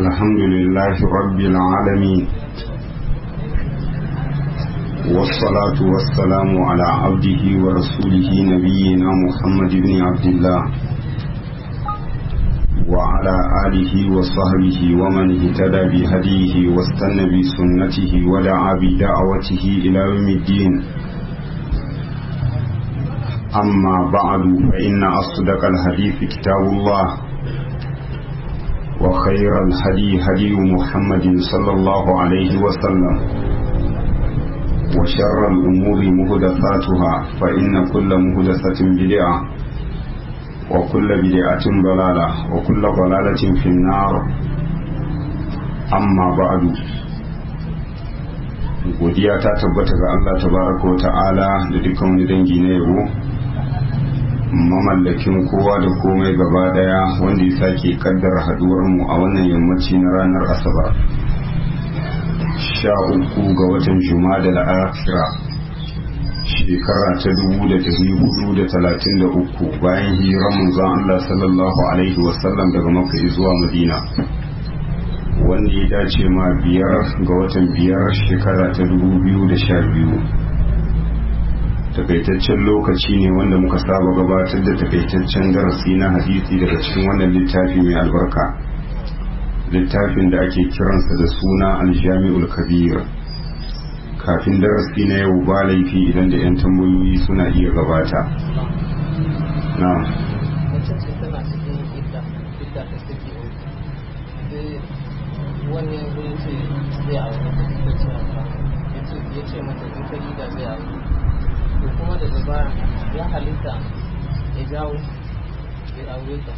الحمد لله رب العالمين والصلاة والسلام على عبده ورسوله نبينا محمد بن عبد الله وعلى آله وصحبه ومن اهتدى بهديه واستنى بسنته ودعا بدعوته إلى يوم الدين أما بعد فإن أصدق الحديث كتاب الله وخير الهدي هدي محمد صلى الله عليه وسلم وشر الأمور مهدثاتها فإن كل مهدثة بدعة وكل بدعة ضلالة وكل ضلالة في النار أما بعد godiya ta tabbata ga Allah tabaraka wa ta'ala da dukkan wani dangi na yabo mamallakin kowa da komai gaba daya wanda ya sake kaddara haduwar mu a wannan yammaci na ranar asabar sha uku ga watan juma'a da akhira shekara ta dubu da dari hudu da talatin da uku bayan hijirar manzon Allah sallallahu alaihi wasallam daga makka zuwa madina wanda ya dace ma biyar ga watan biyar shekara ta dubu biyu da sha biyu takaitaccen lokaci ne wanda muka saba gabatar da takaitaccen darasi na hadisi daga cikin wannan littafi mai albarka littafin da ake kiransa da suna aljami'ul kabir kafin darasi na yau ba laifi idan da 'yan tambayoyi suna iya gabata na wani yanzu ya ce zai aure ta ta ce ya ce mata in ka da zai aure to kuma daga baya ya halitta ya jawo ya aure ta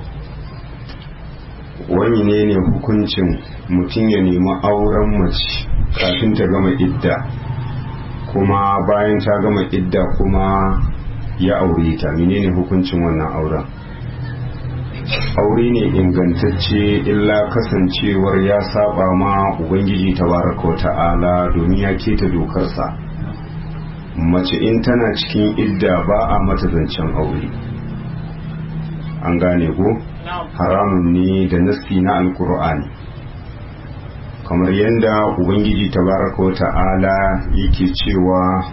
wani ne ne hukuncin mutum ya nemi auren mace kafin ta gama idda kuma bayan ta gama idda kuma ya aure ta menene hukuncin wannan auren aure ne ingantacce illa kasancewar ya saba ma ubangiji tabaraka wa ta'ala domin ya keta dokarsa mace in tana cikin idda ba a mata zancen aure an gane ko haramun ne da nassi na alkur'ani kamar yadda ubangiji tabaraka wa ta'ala yake cewa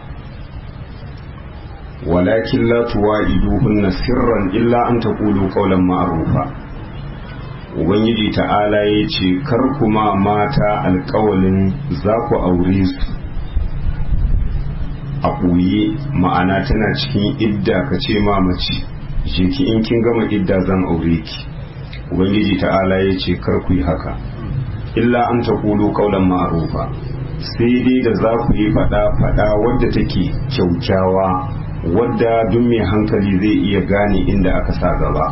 walakin la tuwa'iduhunna sirran illa an taqulu qawlan ma'rufa ubangiji ta'ala yace kar kuma mata alƙawalin za ku aure su a ɓoye ma'ana tana cikin idda ka ce ma mace je ki in kin gama idda zan aure ki ubangiji ta'ala yace kar ku yi haka illa an taqulu qawlan ma'rufa sai dai da za ku yi fada fada wadda take kyaukyawa wadda duk mai hankali zai iya gane inda aka sa gaba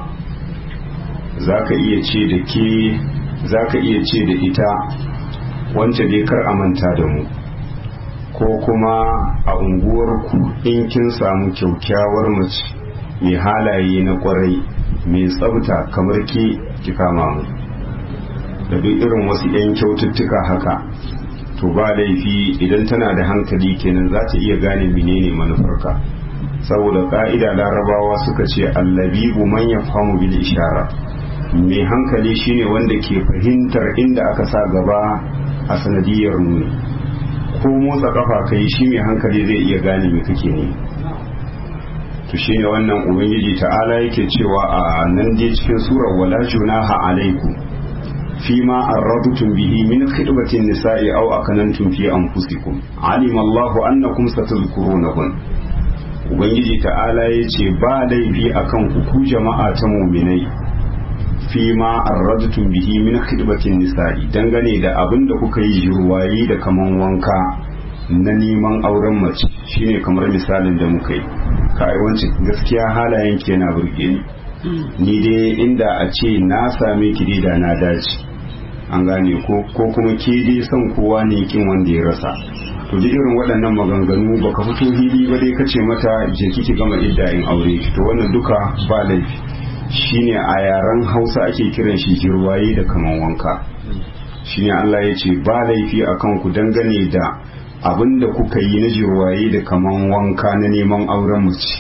za ka iya ce da ke za ka iya ce da ita wance dai kar a manta da mu ko kuma a unguwarku in kin samu kyaukyawar mace mai halaye na kwarai mai tsabta kamar ke ki kama mu da duk irin wasu 'yan kyaututtuka haka to ba laifi idan tana da hankali kenan za ta iya gane menene manufarka saboda ka'ida larabawa suka ce allabibu man yafhamu bil ishara mai hankali shine wanda ke fahimtar inda aka sa gaba a sanadiyar nuni ko motsa kafa kai shi mai hankali zai iya gane me kake ne to shine wannan ubangiji ta'ala yake cewa a nan dai cikin surar wala junaha alaikum فيما أردتم به من خطبة النساء أو أكننتم في أنفسكم علم الله أنكم ستذكرونهن Ubangiji ta'ala ya ce ba laifi a kan ku jama'a ta muminai fi ma arradtum bihi min khidbatin nisa'i dangane da abin da kuka yi jirwayi da kaman wanka na neman auren mace shine kamar misalin da muka yi kai wancin gaskiya halayen ke na burge ni ni dai inda a ce na same ki da na dace an gane ko ko kuma ke dai son kowa ne kin wanda ya rasa to duk irin waɗannan maganganu baka fito hili ba dai kace mata je kiki gama iddayin aure to wannan duka ba laifi shine a yaren Hausa ake kiran shi jirwaye da kaman wanka shine Allah ya ce ba laifi akan ku dangane da abin da kuka yi na jirwaye da kaman wanka na neman auren mace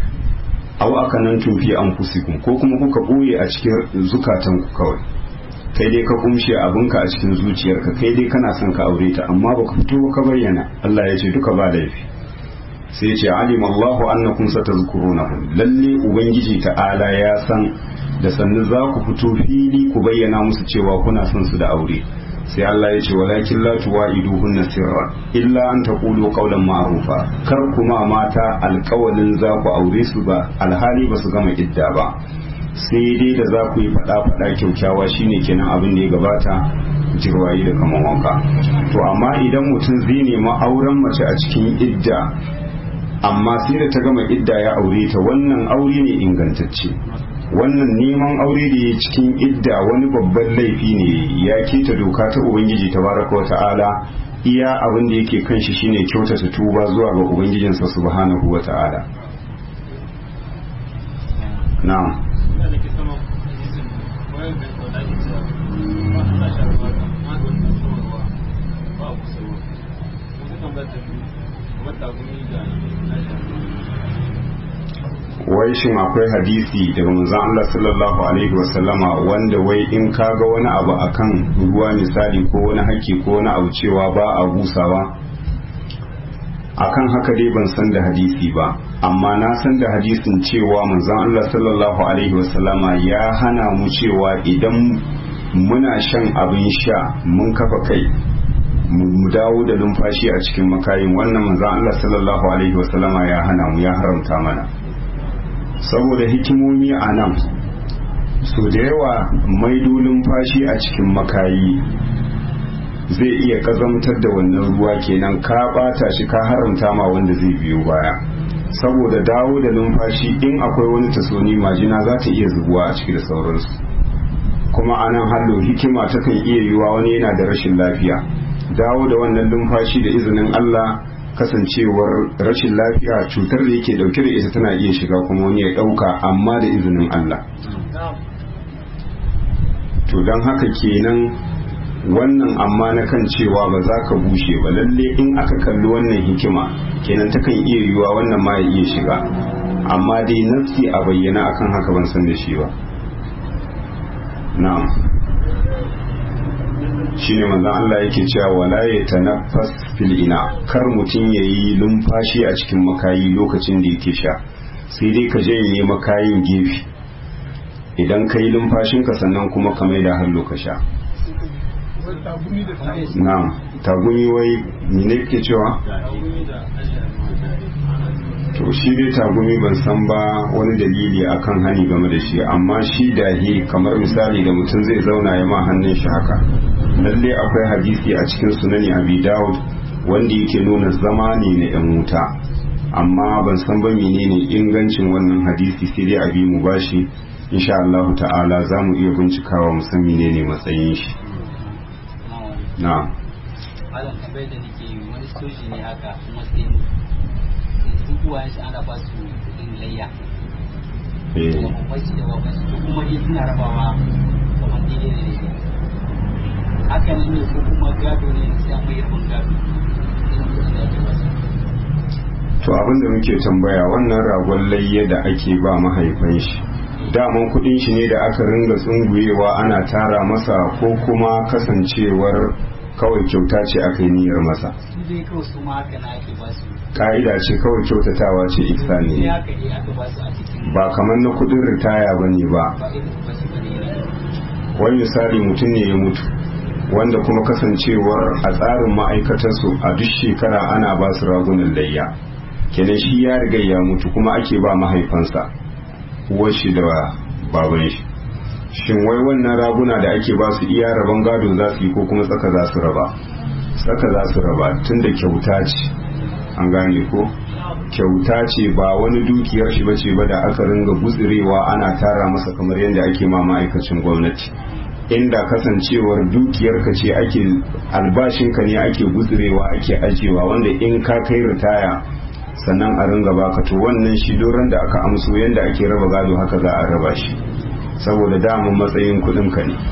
aw aka nan tufi an fusikun ko kuma kuka ɓoye a cikin zukatanku kawai kai dai ka kumshe abinka a cikin zuciyarka kai dai kana son ka aure ta amma baka fito ka bayyana Allah ya ce duka ba laifi sai ya ce alim Allahu annakum satazkurunahum lalle ubangiji ta'ala ya san da sannu za ku fito fili ku bayyana musu cewa kuna son su da aure sai Allah ya ce walakin la tuwa'iduhunna sirra illa an taqulu qawlan ma'rufa kar kuma mata alƙawalin za ku aure su ba alhali ba su gama idda ba sai dai da za ku yi faɗa faɗa kyaukyawa shine kenan abin da ya gabata jirwayi da kaman wanka to amma idan mutum zai nemi auren mace a cikin idda amma sai da ta gama idda ya aure ta wannan aure ne ingantacce wannan neman aure da ya cikin idda wani babban laifi ne ya keta doka ta ubangiji tabaraka wata'ala iya abin da yake kan shi shine kyautata tuba zuwa ga ubangijinsa subhanahu wata'ala na'am wai shin akwai hadisi daga manzon Allah sallallahu alaihi wasallama wanda wai in kaga wani abu akan ruwa misali ko wani haki ko wani abu cewa ba a busawa akan haka dai ban san da hadisi ba amma na san da hadisin cewa manzon Allah sallallahu alaihi wasallama ya hana mu cewa idan muna shan abin sha mun kafa kai mu dawo da numfashi a cikin makayin wannan manzon Allah sallallahu alaihi wasallama ya hana mu ya haramta mana saboda hikimomi a nan so da yawa maido numfashi a cikin makayi zai iya kazamtar da wannan ruwa kenan ka bata shi ka haramta ma wanda zai biyo baya saboda dawo da numfashi in akwai wani tasoni majina za ta iya zubuwa a ciki da sauransu kuma a nan hallo hikima takan iya yiwa wani yana da rashin lafiya dawo da wannan numfashi da izinin Allah kasancewar rashin lafiya cutar da yake dauke da ita tana iya shiga kuma wani ya dauka amma da izinin Allah to don haka kenan wannan amma na kan cewa ba za ka bushe ba lalle in aka kalli wannan hikima kenan takan iya yiwuwa wannan ma ya iya shiga amma dai nafsi a bayyana akan haka ban san da shi ba na'am shine manzon Allah yake cewa wala ya tanaffas fil ina kar mutum yayi lumfashi a cikin makayi lokacin da yake sha sai dai ka janye makayin gefe idan ka yi lumfashinka sannan kuma ka mai da hallo ka sha na'am tagumi wai mene ke cewa to shi dai tagumi ban san ba wani dalili akan hani game da shi amma shi dahi kamar misali da mutum zai zauna ya ma hannun shi haka lalle akwai hadisi a cikin sunani abi dawud wanda yake nuna zama ne na yan wuta amma ban san ba menene ingancin wannan hadisi sai dai abi mu bashi insha Allah ta'ala za mu iya bincikawa mu san menene matsayin shi na malam tambayar da nake yi wani soji ne haka kuma sai yanzu uwayen shi ana ba su kudin layya eh da bambanci da bambanci to kuma dai suna rabawa kamar daidai da daidai hakan ne ko kuma gado ne sai an mai rabin gado irin kudin da ake ba su to abin da muke tambaya wannan ragon layya da ake ba mahaifan shi daman kudin shi ne da aka ringa tsunguyewa ana tara masa ko kuma kasancewar kawai kyauta ce aka yi niyyar masa su dai kawai su ma haka na ake ba su ka'ida ce kawai kyautatawa ce ihsani sai ne haka ne aka ba su a cikin ba kamar na kudin ritaya ba ne ba ba irin ba su bane ne wani misali mutum ne ya mutu wanda kuma kasancewar a tsarin ma'aikatarsu a duk shekara ana ba su ragunan layya kenan shi ya riga ya mutu kuma ake ba mahaifansa uwar shi da baban shi shin wai wannan raguna da ake ba su iya rabon gado za su yi ko kuma tsaka za su raba tsaka za su raba tun da kyauta ce an gane ko kyauta ce ba wani dukiyar shi bace ba da aka ringa gutsirewa ana tara masa kamar yadda ake ma ma'aikacin gwamnati inda kasancewar dukiyar ka ce ake albashinka ne ake gutsirewa ake ajewa wanda in ka kai ritaya sannan a ringa baka to wannan shi doron da aka amso yadda ake raba gado haka za a raba shi saboda damun matsayin kudin ka ne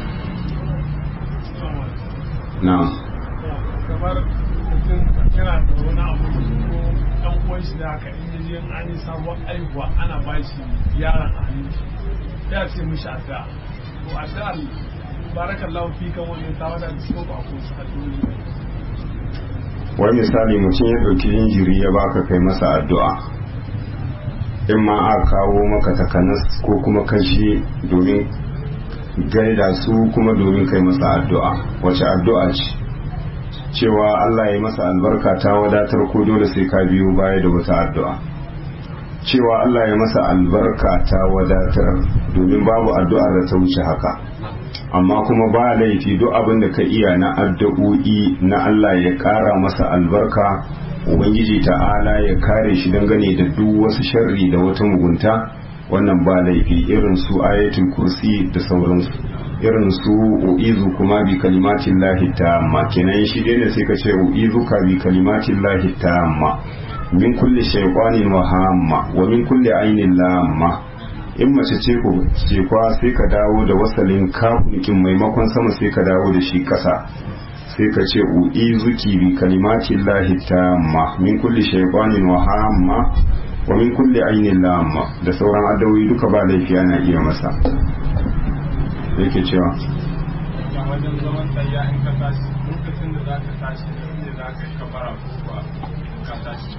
na'am kamar mutum yana da wani abu ko dan uwan shi da haka in yaje in an yi sabon aihuwa ana ba shi yaron a hannun shi ya ce mishi adda to adda barakallahu fi kan wani ta wada da suka ba ku su addu'o'i wai misali mutum ya ɗauki injiri ya baka kai masa addu'a in ma a kawo maka takanas ko kuma kashi domin gaida su kuma domin kai masa addu'a wace addu'a ce cewa Allah ya yi masa albarka ta wadatar ko dole sai ka biyo baya da wata addu'a cewa Allah ya masa albarka ta wadatar domin babu addu'a da ta wuce haka amma kuma ba laifi duk abin da ka iya na addu'o'i na Allah ya ƙara masa albarka ubangiji ta'ala ya kare shi dangane da duk wasu sharri da wata mugunta wannan ba laifi irin su ayatul kursi da sauransu irin su u'izu kuma bi kalimatin lahi tamma kenan shi dai ne sai ka ce u'izu ka bi kalimatin lahi tamma min kulli shaytanin wa hamma wa min kulli ainin lamma in mace ce ku ce kwa sai ka dawo da wasalin kafin maimakon sama sai ka dawo da shi kasa sai ka ce u'izuki bi kalimatin lahi tamma min kulli shaytanin wa hamma wa min kulli ainin lamma da sauran addawoyi duka ba laifi ana iya masa yake cewa a wajen zaman tsayya in ka tashi lokacin da za ka tashi da inda za ka yi kabara ko kuwa ka tashi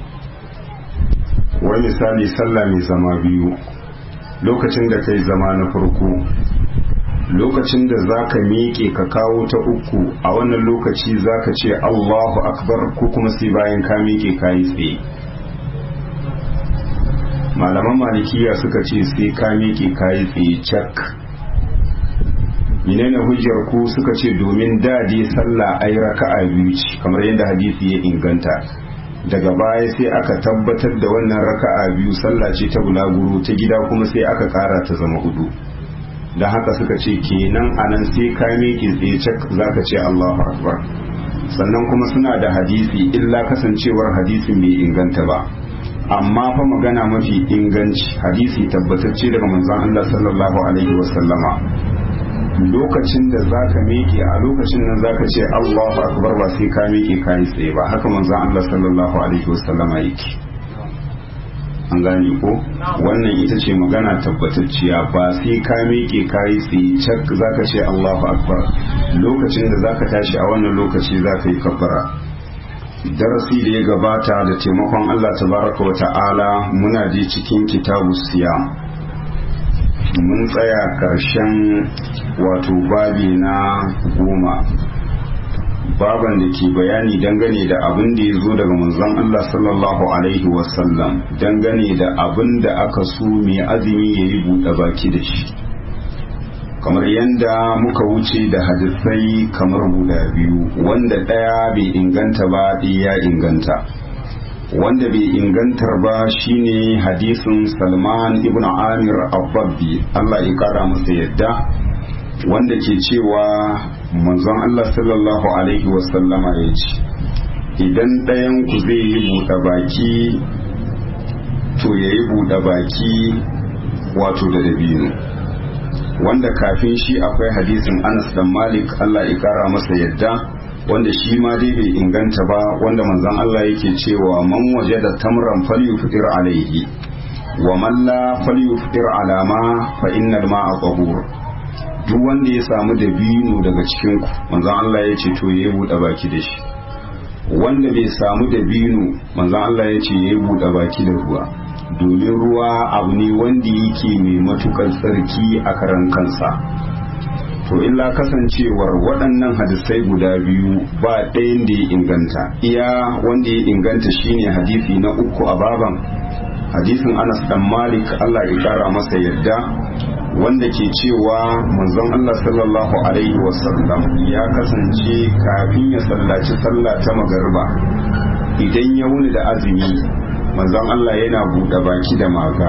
wai misali sallah mai zama biyu lokacin da kai zama na farko lokacin da za ka miƙe ka kawo ta uku a wannan lokaci za ka ce allahu akbar ko kuma sai bayan ka miƙe ka yi tsaye malaman malikiya suka ce sai ka miƙe ka yi tsaye cak menene hujjar ku suka ce domin dadi sallah ai raka'a biyu ce kamar yadda hadisi ya inganta daga baya sai aka tabbatar da wannan raka'a biyu sallah ce ta bulaguro ta gida kuma sai aka kara ta zama hudu da haka suka ce kenan anan sai ka miƙe tsaye cak zaka ce Allahu akbar sannan kuma suna da hadisi illa kasancewar hadisin bai inganta ba amma fa magana mafi inganci hadisi tabbatacce daga manzon Allah sallallahu alaihi wasallama lokacin da za ka miƙe a lokacin nan za ka ce Allahu akbar ba sai ka miƙe ka yi tsaye ba haka manzon Allah sallallahu alaihi wasallam yake an gane ko wannan ita ce magana tabbatacciya ba sai ka miƙe ka yi tsaye cak za ka ce Allahu akbar lokacin da za ka tashi a wannan lokaci za ka yi kabbara darasi da ya gabata da taimakon Allah tabaraka wa ta'ala muna ji cikin kitabu siyam mun tsaya karshen wato babi na goma baban da ke bayani dangane da abin da ya zo daga manzon Allah sallallahu alaihi wasallam dangane da abin da aka so mai azumi ya yi buɗe baki da shi kamar yadda muka wuce da hadisai kamar guda biyu wanda ɗaya bai inganta ba ya inganta wanda bai ingantar ba shine hadisin salman ibn amir abbabbi allah ya kara masa yadda wanda ke cewa manzon allah sallallahu alaihi wasallama ya ce idan ɗayan ku zai yi buɗe baki to ya yi buɗe baki wato da dabino wanda kafin shi akwai hadisin anas dan malik allah ya kara masa yadda wanda shi ma dai bai inganta ba wanda manzon Allah yake cewa man waje da tamran falyufdir alaihi wa man la falyufdir alama fa innal ma'a tahur duk wanda ya samu dabino daga cikin ku manzon Allah ya ce to yayi bude baki da shi wanda bai samu dabino manzon Allah ya ce yayi bude baki da ruwa domin ruwa abu ne wanda yake mai matukar tsarki a karan kansa to illa kasancewar waɗannan hadisai guda biyu ba ɗayan da ya inganta iya wanda ya inganta shine hadisi na uku a baban hadisin anas dan malik allah ya ƙara masa yadda wanda ke cewa manzon allah sallallahu alaihi wasallam ya kasance kafin ya sallaci sallah ta magarba idan ya wuni da azumi manzon allah yana buɗe baki da maga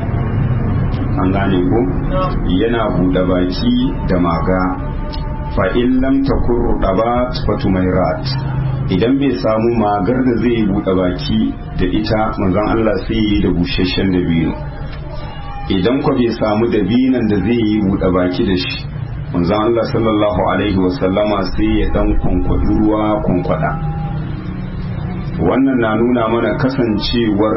an gane ko yana buɗe baki da maga fa in lam takun rudabat fa tumairat idan bai samu magar da zai buɗe baki da ita manzon Allah sai yi da busheshen dabino idan ko bai samu dabinan da zai yi buɗe baki da shi manzon Allah sallallahu alaihi wasallama sai ya dan kwankwadi ruwa kwankwada wannan na nuna mana kasancewar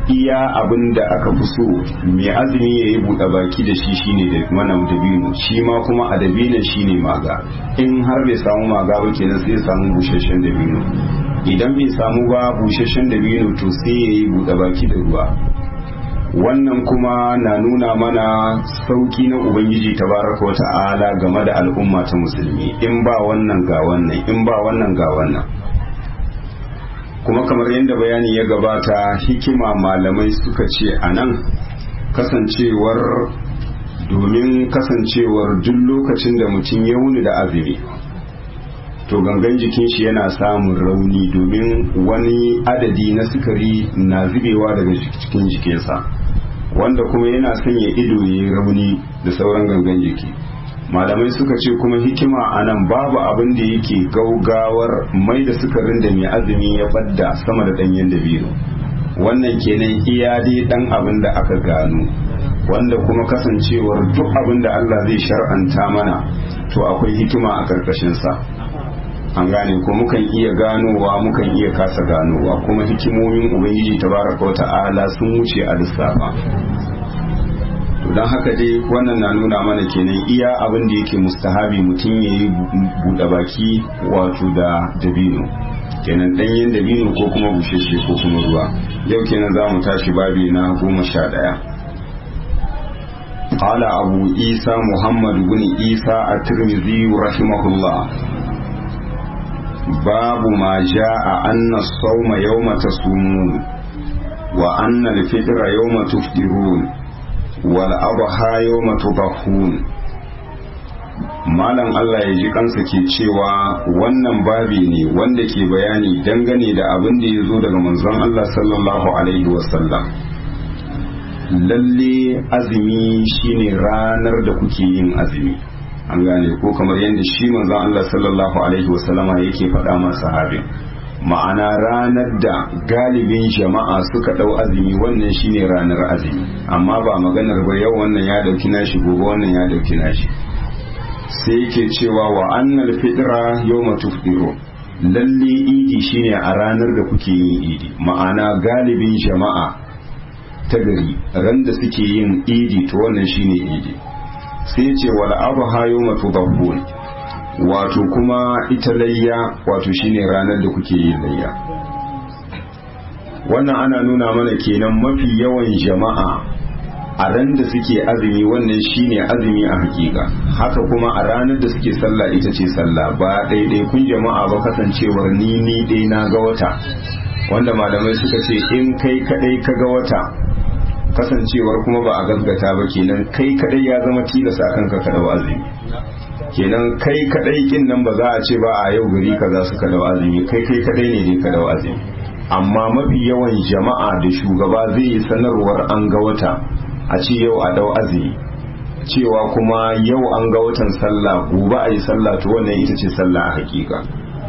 iya abin da aka fi so mai azumi ya yi buɗe baki da shi shine da wannan dabino shi ma kuma a dabinon shine maga in har bai samu maga ba kenan sai ya samu busasshen dabino idan bai samu ba busasshen dabino to sai ya yi buɗe baki da ruwa wannan kuma na nuna mana sauki na ubangiji tabaraka wata'ala game da al'umma ta musulmi in ba wannan ga wannan in ba wannan ga wannan kuma kamar yadda bayani ya gabata hikima malamai suka ce a nan kasancewar domin kasancewar duk lokacin da mutum ya wuni da azumi to gangan jikin shi yana samun rauni domin wani adadi na sukari na zubewa daga cikin jikinsa wanda kuma yana sanya ido ya yi rauni da sauran gangan jiki malamai suka ce kuma hikima a nan babu abin da yake gaugawar mai da sukarin da mai azumi ya fadda sama da ɗanyen dabino wannan kenan iya dai ɗan abin da aka gano wanda kuma kasancewar duk abin da Allah zai shar'anta mana to akwai hikima a ƙarƙashinsa an gane ko mukan iya ganowa mukan iya kasa ganowa kuma hikimomin ubangiji tabaraka wata'ala sun wuce a lissafa to don haka dai wannan na nuna mana kenan iya abin da yake mustahabi mutum ya yi buɗe baki wato da dabino kenan ɗanyen dabino ko kuma busheshe ko kuma ruwa yau kenan za mu tashi babi na goma sha ɗaya قال أبو عيسى محمد بن عيسى الترمذي رحمه الله باب ما جاء أن الصوم يوم تصومون وأن الفطر يوم تفطرون والأضحى يوم تضحون Malam Allah ya ji kansa ke cewa wannan babi ne wanda ke bayani dangane da abin da ya zo daga manzon Allah sallallahu Alaihi wasallam. Lalle azumi shine ranar da kuke yin azumi. an gane ko kamar yadda shi manzon Allah sallallahu alaihi wasallama yake faɗa ma sahabin ma'ana ranar da galibin jama'a suka ɗau azumi wannan shine ranar azumi amma ba maganar ba yau wannan ya ɗauki nashi gobe wannan ya ɗauki nashi sai yake cewa wa annal fitra yawma tufdiru lalle idi shine a ranar da kuke yin idi ma'ana galibin jama'a ta gari ran da suke yin idi to wannan shine idi sai ce wal adha yawma tudabbun wato kuma ita layya wato shine ranar da kuke yin layya wannan ana nuna mana kenan mafi yawan jama'a a ran da suke azumi wannan shine azumi a hakika haka kuma a ranar da suke sallah ita ce sallah ba daidai kun jama'a ba kasancewar ni ni dai na ga wata wanda malamai suka ce in kai kadai ka ga wata kasancewar kuma ba a gasgata ba kenan kai kadai ya zama tilasa kanka ka dau azumi kenan kai kadai kin nan ba za a ce ba a yau gari kaza suka dau azumi kai kai kadai ne dai ka dau azumi amma mafi yawan jama'a da shugaba zai yi sanarwar an ga wata a ce yau a dau azumi cewa kuma yau an ga watan sallah gobe a yi sallah to wannan ita ce sallah a hakika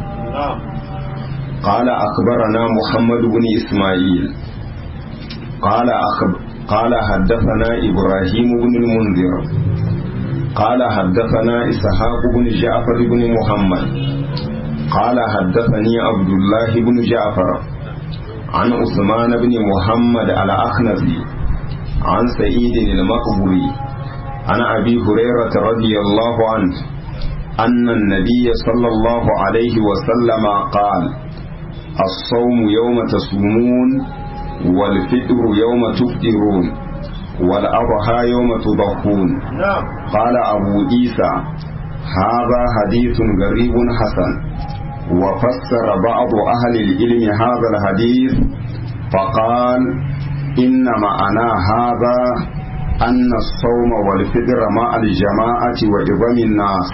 قال أخبرنا محمد بن إسماعيل قال أخب قال حدثنا إبراهيم بن المنذر قال حدثنا إسحاق بن جعفر بن محمد قال حدثني عبد الله بن جعفر عن عثمان بن محمد الأخنزي عن سعيد المقبري عن أبي هريرة رضي الله عنه أن النبي صلى الله عليه وسلم قال الصوم يوم تصومون والفطر يوم تفطرون والأضحى يوم تضحون قال أبو عيسى هذا حديث غريب حسن وفسر بعض أهل العلم هذا الحديث فقال إن معنى هذا أن الصوم والفطر مع الجماعة وعظم الناس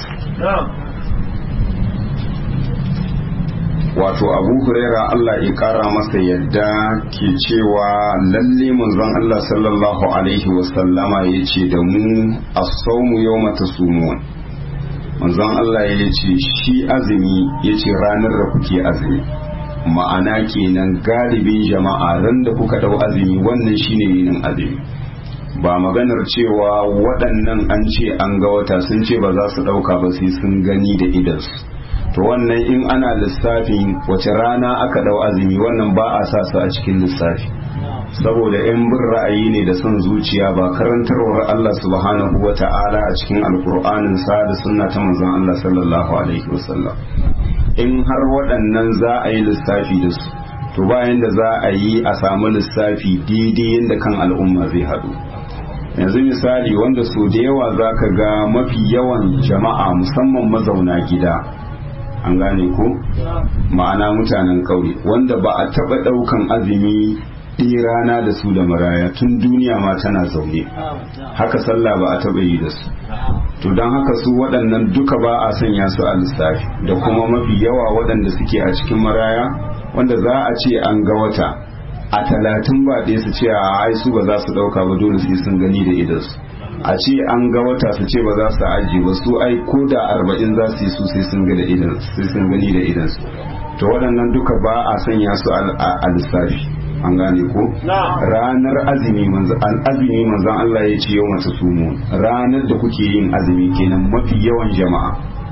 wato abu huraira Allah ya kara masa yadda ke cewa lalle manzon Allah sallallahu alaihi wasallama ya ce da mu as-sawmu yawma tasumun manzon Allah ya ce shi azumi ya ce ranar da kuke azumi ma'ana kenan galibin jama'a ran da kuka dau azumi wannan shine yinin azumi ba maganar cewa waɗannan an ce an ga wata sun ce ba za su ɗauka ba sai sun gani da idansu to wannan in ana lissafin wace rana aka dau azumi wannan ba a sa su a cikin lissafi saboda yan bin ra'ayi ne da son zuciya ba karantarwar Allah subhanahu wa ta'ala a cikin alkur'anin sa da sunna ta manzon Allah sallallahu alaihi wasallam in har waɗannan za a yi lissafi da su to bayan da za a yi a samu lissafi daidai yadda kan al'umma zai haɗu yanzu misali wanda so da yawa za ka ga mafi yawan jama'a musamman mazauna gida an gane ko ma'ana mutanen ƙauye wanda ba a taɓa ɗaukan azumi ɗaya rana da su da maraya tun duniya ma tana zaune haka sallah ba a taɓa yi da su to don haka su waɗannan duka ba a sanya su a lissafi da kuma mafi yawa waɗanda suke a cikin maraya wanda za a ce an ga wata a talatin ba ɗaya su ce a ai su ba za su ɗauka ba dole sai sun gani da idansu a ce an ga wata su ce ba za su ajiye ba su ai ko da arba'in za su yi su sai sun ga da idan sai sun gani da idansu to waɗannan duka ba a sanya su a lissafi an gane ko ranar azumi manzan azumi manzan Allah ya ce yau masu sumu ranar da kuke yin azumi kenan mafi yawan jama'a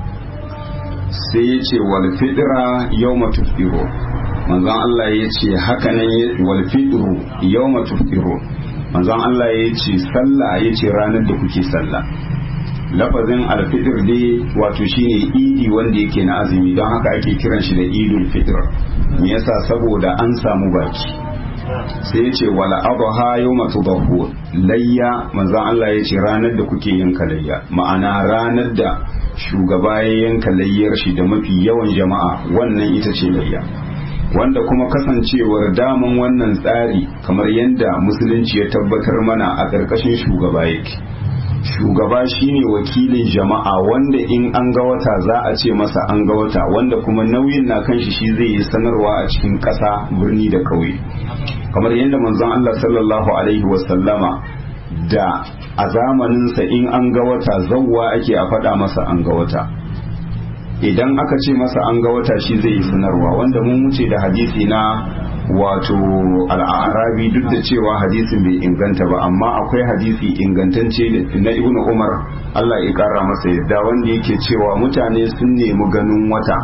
sai ya ce wal fitra yawma tufṭiru manzon Allah ya ce haka nan wal fitru yawma tufṭiru manzon Allah ya ce sallah ya ce ranar da kuke sallah lafazin alfitr dai wato shine idi wanda yake na azumi don haka ake kiran shi da idul fitr me yasa saboda an samu baki sai ya ce wala adha yawma tudahu layya manzon Allah ya ce ranar da kuke yanka layya ma'ana ranar da shugaba ya yanka layyar shi da mafi yawan jama'a wannan ita ce layya wanda kuma kasancewar daman wannan tsari kamar yadda musulunci ya tabbatar mana a ƙarƙashin shugaba yake shugaba shine wakilin jama'a wanda in an ga wata za a ce masa an ga wata wanda kuma nauyin na kan shi shi zai yi sanarwa a cikin ƙasa birni da ƙauye kamar yadda manzon Allah sallallahu alaihi wasallama da a zamaninsa in an ga wata zawwa ake a faɗa masa an ga wata idan aka ce masa an ga wata shi zai yi sanarwa wanda mun wuce da hadisi na wato al'arabi duk da cewa hadisin bai inganta ba amma akwai hadisi ingantacce na ibnu umar Allah ya kara masa yadda wanda yake cewa mutane sun nemi ganin wata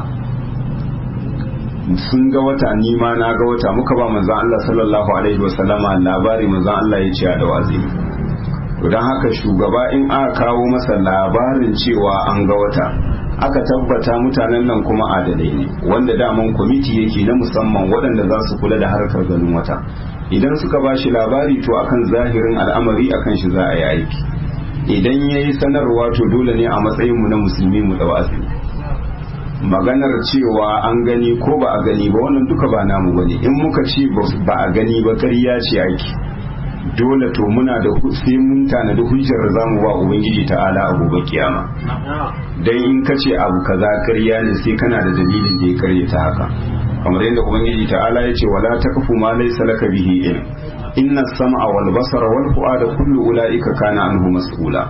sun ga wata ni ma na ga wata muka ba manzon Allah sallallahu alaihi wasallama labari manzon Allah ya ce da wazi don haka shugaba in aka kawo masa labarin cewa an ga wata aka tabbata mutanen nan kuma adalai ne wanda daman kwamiti yake na musamman waɗanda za su kula da harkar ganin wata idan suka ba shi labari to akan zahirin al'amari akan shi za a yi aiki idan ya yi sanarwa to dole ne a matsayinmu na musulmi mu ɗau azumi maganar cewa an gani ko ba a gani ba wannan duka ba namu bane in muka ce ba a gani ba ƙarya ce aiki dole to muna da sai mun tanadi hujjar za mu ba ubangiji ta'ala a gobe kiyama dan in ka ce abu kaza ƙarya ne sai kana da dalilin da ya karye ta haka kamar yadda ubangiji ta'ala ya ce wala taqfu ma laysa laka bihi ilm inna as-sam'a wal basara wal fu'ada kullu ulaika kana anhu mas'ula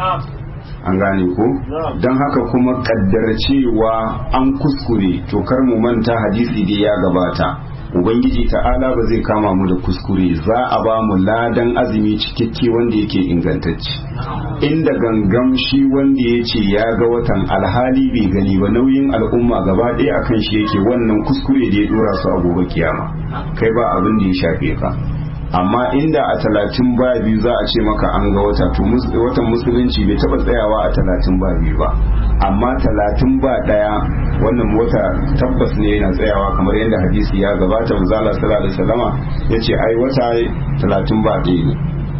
an gane ko don haka kuma kaddara cewa an kuskure to kar mu manta hadisi da ya gabata ubangiji ta'ala ba zai kama mu da kuskure za a ba mu ladan azumi cikakke wanda yake ingantacce inda gangam shi wanda ya ce ya ga watan alhali bai gani ba nauyin al'umma gaba ɗaya akan shi yake wannan kuskure da ya dora su a gobe kiyama kai ba abin da ya shafe ka amma inda a talatin ba biyu za a ce maka an ga wata to watan musulunci bai taba tsayawa a talatin ba biyu ba amma talatin ba daya wannan wata tabbas ne yana tsayawa kamar yadda hadisi ya gabata manzala sallallahu alaihi wasallama yace ai wata talatin ba ɗaya ne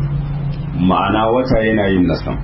ma'ana wata yana yin nasan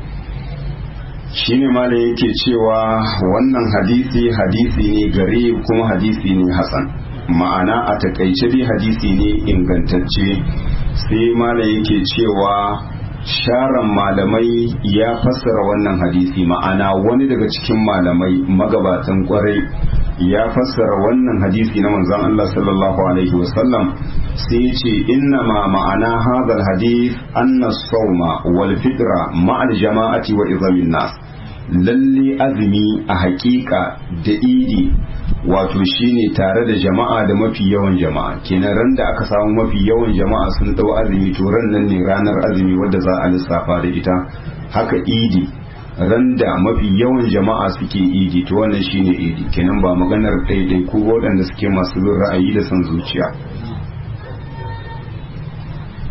shine malam yake cewa wannan hadisi hadisi ne gare kuma hadisi ne hasan ma'ana a takaice dai hadisi ne ingantacce sai malam yake cewa sharan malamai ya fassara wannan hadisi ma'ana wani daga cikin malamai magabatan kwarai ya fassara wannan hadisi na manzon Allah sallallahu alaihi wasallam sai ce inna ma ma'ana hadal hadith anna sawma wal fitra ma'al jama'ati wa izamin nas lalle azumi a hakika da idi wato shine tare da jama'a da mafi yawan jama'a kenan ran da aka samu mafi yawan jama'a sun dau azumi to ran nan ne ranar azumi wadda za a lissafa da ita haka idi ran da mafi yawan jama'a suke idi to wannan shine idi kenan ba maganar ɗaiɗai ko waɗanda suke masu bin ra'ayi da son zuciya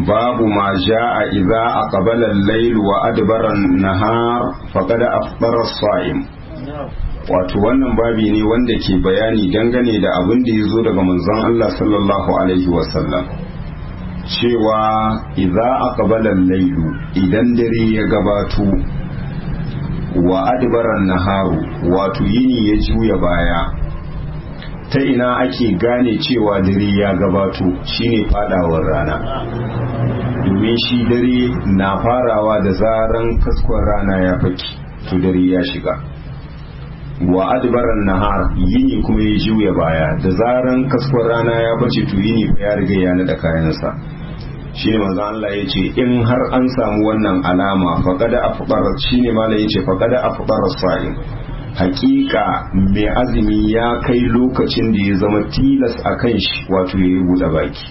babu ma ja'a idza aqbala al-layl wa adbara an-nahar faqad afṭara as-sa'im wato wannan babi ne wanda ke bayani dangane da abin da ya zo daga manzon Allah sallallahu alaihi wasallam cewa idza aqbala al-layl idan dare ya gabato wa adbara an-naharu wato yini ya juya baya ta ina ake gane cewa dare ya gabato shine fadawar rana domin shi dare na farawa da zaran kaskon rana ya faki to dare ya shiga wa adbaran nahar yini kuma ya juya baya da zaran kaskon rana ya bace to yini ya riga ya nada kayansa shine manzo Allah ya ce in har an samu wannan alama faqada afdar shine malai ya ce faqada afdar sa'im hakika mai azumi ya kai lokacin da ya zama tilas a kan shi wato ya yi buɗe baki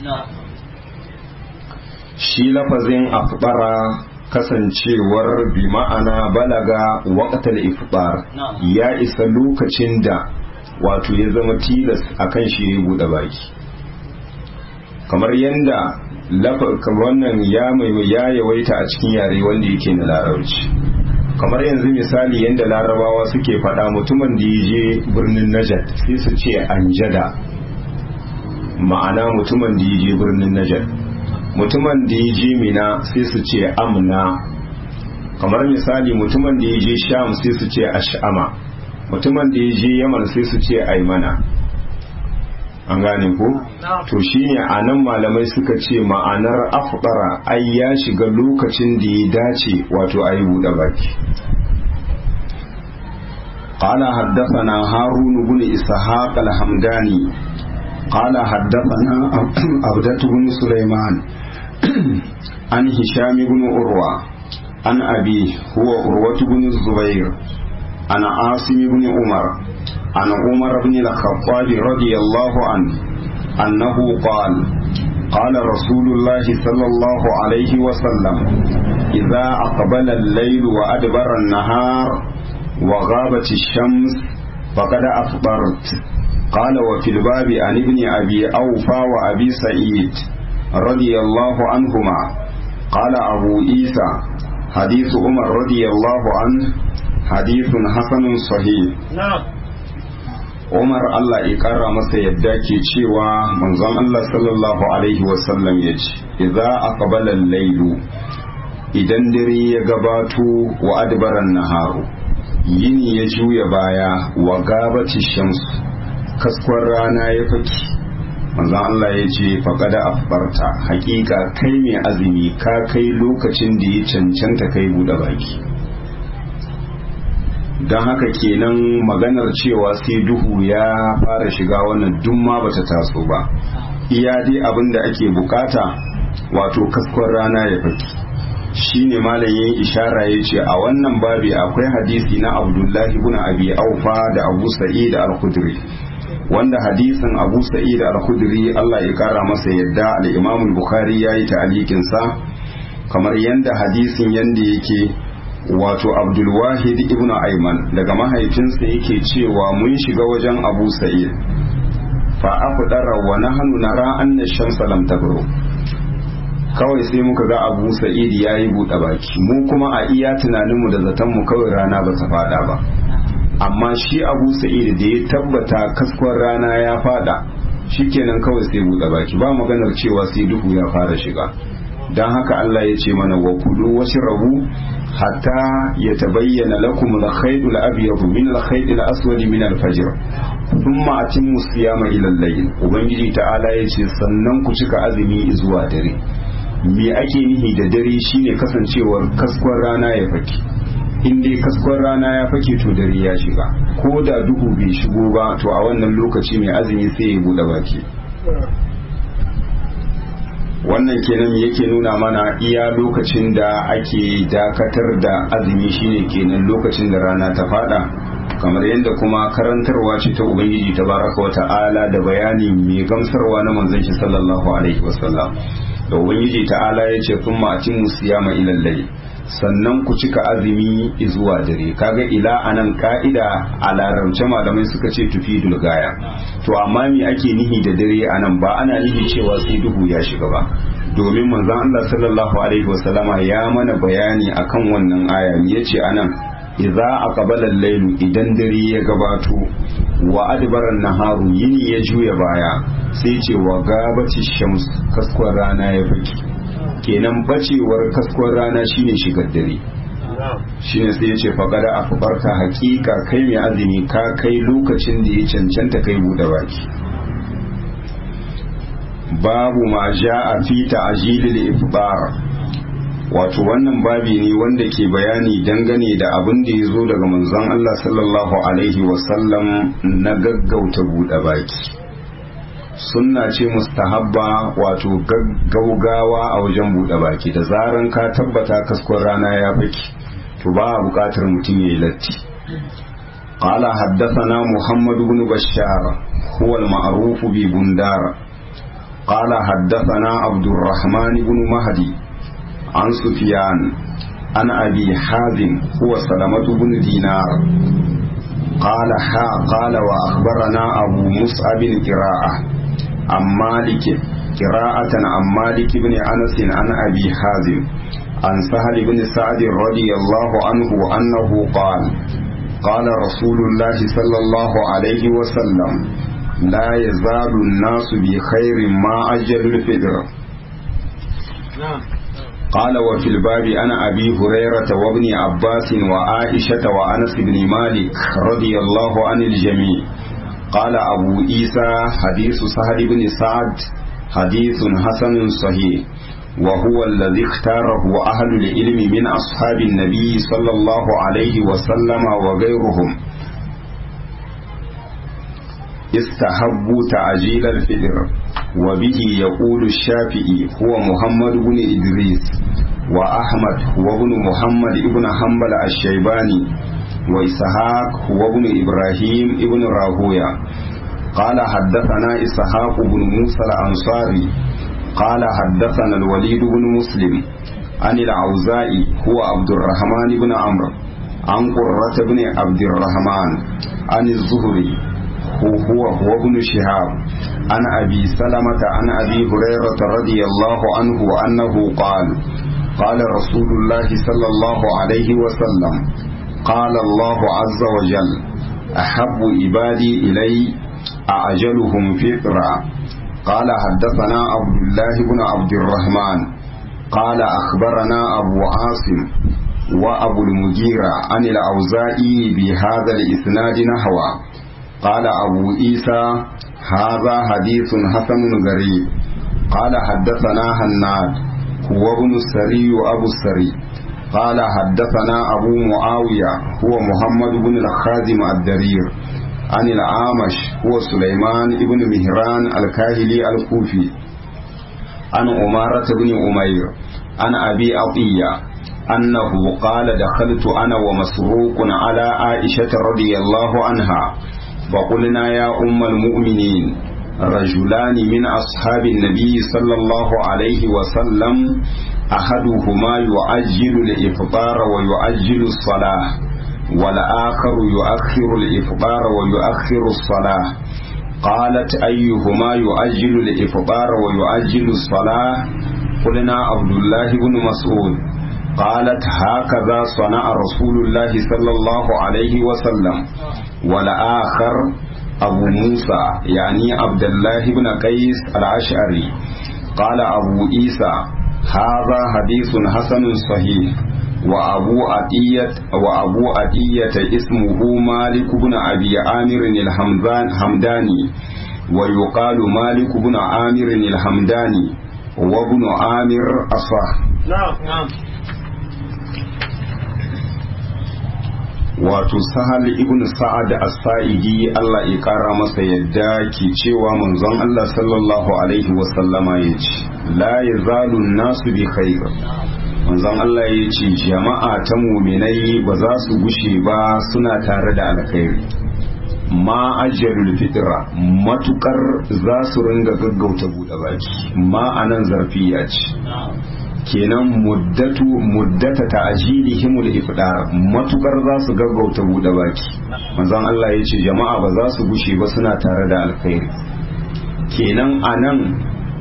shi lafazin afbara kasancewar bi ma'ana balaga waƙatar ifbar ya isa lokacin da wato ya zama tilas a kan shi ya yi buɗe baki kamar yadda wannan ya yawaita a cikin yare wanda yake na larabci kamar yanzu misali yadda larabawa suke faɗa mutumin da ya je birnin najad sai su ce anjada ma'ana mutumin da ya je birnin najad mutumin da ya je mina sai su ce amna kamar misali mutumin da ya je sham sai su ce ash'ama mutumin da ya je yaman sai su ce aimana an gane ko to shine a nan malamai suka ce ma'anar afdara ai ya shiga lokacin da ya dace wato ayi buɗe baki قال حدثنا هارون بن إسحاق الحمداني قال حدثنا عبدة بن سليمان عن هشام بن أروى عن أبيه هو أروة بن الزبير عن عاصم بن عمر عن عمر بن الخطاب رضي الله عنه أنه قال قال رسول الله صلى الله عليه وسلم إذا أقبل الليل وأدبر النهار وغابت الشمس فقد أفطرت قال وفي الباب عن ابن أبي أوفى وأبي سعيد رضي الله عنهما قال أبو عيسى حديث عمر رضي الله عنه حديث حسن صحيح نعم Umar Allah ya kara masa yadda ke cewa manzon Allah sallallahu alaihi wasallam ya ce, "Idza aqbala al-lailu idan dare ya gabato wa adbaran naharu yini ya juya baya wa gabati shamsu kaskon rana ya faki manzon Allah ya ce faqada afbarta hakika kai mai azumi ka kai lokacin da ya cancanta kai bude baki don haka kenan maganar cewa sai duhu ya fara shiga wannan duk ma bata taso ba iya dai abin da ake bukata wato kaskon rana ya faki shine malam yayin ishara ya ce a wannan babi akwai hadisi na abdullahi ibn abi aufa da abu sa'id al-khudri wanda hadisin abu sa'id al-khudri Allah ya kara masa yadda al-imam al-bukhari yayi ta'alikin sa kamar yanda hadisin yanda yake wato abdulwahid ibn ayman daga mahaifinsa yake cewa mun shiga wajen abu sa'id fa afdara wa nahnu nara anna shamsa lam tabru kawai sai muka ga abu sa'id yayi buɗe baki mu kuma a iya tunaninmu da zatonmu kawai rana ba ta fada ba amma shi abu sa'id da ya tabbata kaskon rana ya fada shikenan kawai sai buɗe baki ba maganar cewa sai duhu ya fara shiga don haka Allah ya ce mana wa kulu wasu rabu hatta ya tabayyana lakum al-khayt al-abyad min al-khayt al-aswad min al-fajr thumma atimmu siyama ila al-layl ubangiji ta'ala ya ce sannan ku cika azumi zuwa dare me ake nihi da dare shine kasancewar kaskon rana ya faki in dai kaskon rana ya fake to dare ya shiga ko da duhu bai shigo ba to a wannan lokaci mai azumi sai ya bude baki wannan kenan yake nuna mana iya lokacin da ake dakatar da azumi shine kenan lokacin da rana ta fada kamar yadda kuma karantarwa ce ta ubangiji tabaraka wa ta'ala da bayani mai gamsarwa na manzon shi sallallahu alaihi wasallam da ubangiji ta'ala ya ce sun ma'acin musiyama ilallai sannan ku cika azumi zuwa dare kaga ila anan ka'ida a larabce malamai suka ce tufi dulgaya to amma me ake nihi da dare anan ba ana nihi cewa sai duhu ya shiga ba domin manzon Allah sallallahu alaihi wasallama ya mana bayani akan wannan aya yace anan idza aqbala al-layl idan dare ya gabato wa adbara naharu yini ya juya baya sai ce wa gabati shams kaskon rana ya faki kenan bacewar kaskon rana shine shigar dare shine sai ya ce faqada afbarka hakika kai mai azumi ka kai lokacin da ya cancanta kai bude baki babu ma ja'a fi ta'jilil ifbar wato wannan babi ne wanda ke bayani dangane da abin da ya zo daga manzon Allah sallallahu alaihi wasallam na gaggauta buɗe baki sunna ce mustahabba wato gaugawa a wajen buɗe baki da zaran ka tabbata kaskon rana ya baki to ba a buƙatar mutum ya yi latti قال حدثنا محمد بن بشار هو المعروف ببندار قال حدثنا عبد الرحمن بن مهدي عن سفيان عن أبي حازم هو سلمة بن دينار قال حا قال وأخبرنا أبو مصعب قراءة عن مالك قراءة عن مالك بن أنس عن أبي حازم عن سهل بن سعد رضي الله عنه أنه قال قال رسول الله صلى الله عليه وسلم لا يزال الناس بخير ما أجل الفطر نعم قال وفي الباب أنا أبي هريرة وابن عباس وعائشة وأنس بن مالك رضي الله عن الجميع قال أبو عيسى حديث سهل بن سعد حديث حسن صحيح وهو الذي اختاره أهل العلم من أصحاب النبي صلى الله عليه وسلم وغيرهم استحبوا تعجيل الفطر وبه يقول الشافعي هو محمد بن إدريس وأحمد هو ابن محمد ابن حنبل الشيباني وإسحاق هو ابن إبراهيم ابن راهويا قال حدثنا إسحاق بن موسى الأنصاري قال حدثنا الوليد بن مسلم عن العوزائي هو عبد الرحمن بن عمرو عن قرة بن عبد الرحمن عن الزهري هو هو ابن شهاب عن أبي سلمة عن أبي هريرة رضي الله عنه أنه قال قال رسول الله صلى الله عليه وسلم قال الله عز وجل أحب عبادي إلي أعجلهم فطرا قال حدثنا عبد الله بن عبد الرحمن قال أخبرنا أبو عاصم وأبو المجيرة عن الأوزائي بهذا الإسناد نحوه قال أبو عيسى هذا حديث حسن غريب قال حدثنا هناد هو ابن السري أبو السري قال حدثنا أبو معاوية هو محمد بن الخازم الدرير عن العامش هو سليمان بن مهران الكاهلي الكوفي عن أمارة بن أمير عن أبي عطية أنه قال دخلت أنا ومسروق على عائشة رضي الله عنها فقلنا يا أم المؤمنين رجلان من أصحاب النبي صلى الله عليه وسلم أحدهما يعجل الإفطار ويعجل الصلاة والآخر يؤخر الإفطار ويؤخر الصلاة قالت أيهما يؤجل الإفطار ويؤجل الصلاة قلنا عبد الله بن مسعود قالت هكذا صنع رسول الله صلى الله عليه وسلم والآخر أبو موسى يعني عبد الله بن قيس الأشعري قال أبو عيسى هذا حديث حسن صحيح وأبو عطية وأبو عطية اسمه مالك بن أبي عامر الحمدان حمداني ويقال مالك بن عامر الحمداني وابن عامر أصح نعم نعم wato sahal ibn sa'ad as-sa'idi Allah ya kara masa yadda ke cewa manzon Allah sallallahu alaihi wa sallama yace la yazalu nasu bi khair manzon Allah yace jama'a ta mu'minai ba za su gushe ba suna tare da alkhairi ma ajalul fitra matukar za su ringa gaggauta buɗe baki ma anan zarfiya ce kenan muddatu muddata ta'jilihimul ifdar matukar za su gaggauta bude baki manzon Allah ya ce jama'a ba za su gushe ba suna tare da alkhairi kenan anan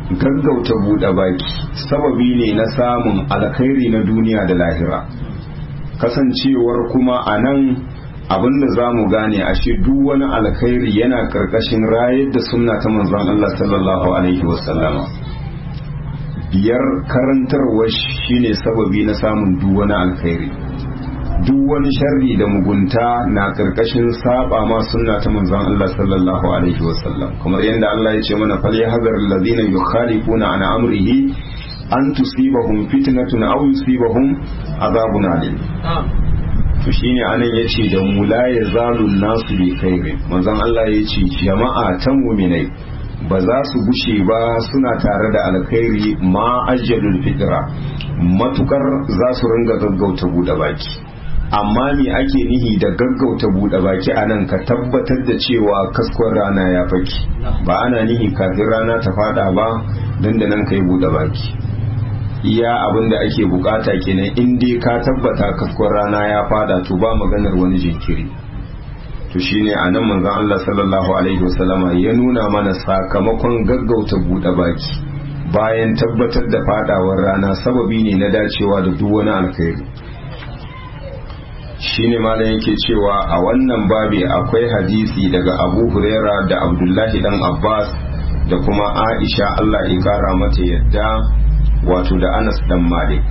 gaggauta buɗe baki sababi ne na samun alkhairi na duniya da lahira kasancewar kuma a nan abinda za mu gane ashe duk wani alkhairi yana karkashin rayar da sunna ta manzon Allah sallallahu alaihi wasallama biyar karantarwa shine sababi na samun duk wani alkhairi duk wani sharri da mugunta na karkashin saba ma sunna ta manzon Allah sallallahu alaihi wasallam kamar yadda Allah ya ce mana fal yahzar alladhina yukhalifuna an amrihi an tusibahum fitnatun aw yusibahum azabun alim to shine anan yace da mu la yazalu nasu bi khairin manzon Allah yace jama'a ta mu'minai ba za su gushe ba suna tare da alkhairi ma ajjalul fitra matukar za su ringa gaggauta buɗe baki amma me ake nihi da gaggauta buɗe baki a nan ka tabbatar da cewa kaskon rana ya faki ba ana nihi kafin rana ta fada ba don da nan ka yi buɗe baki iya abin da ake bukata kenan in dai ka tabbata kaskon rana ya fada to ba maganar wani jinkiri to shine a nan manzon Allah sallallahu alaihi wasallama ya nuna mana sakamakon gaggauta buɗe baki bayan tabbatar da fadawar rana sababi ne na dacewa da duk wani alkhairi shine malam yake cewa a wannan babi akwai hadisi daga Abu Huraira da Abdullahi dan Abbas da kuma Aisha Allah ya kara mata yadda wato da Anas dan Malik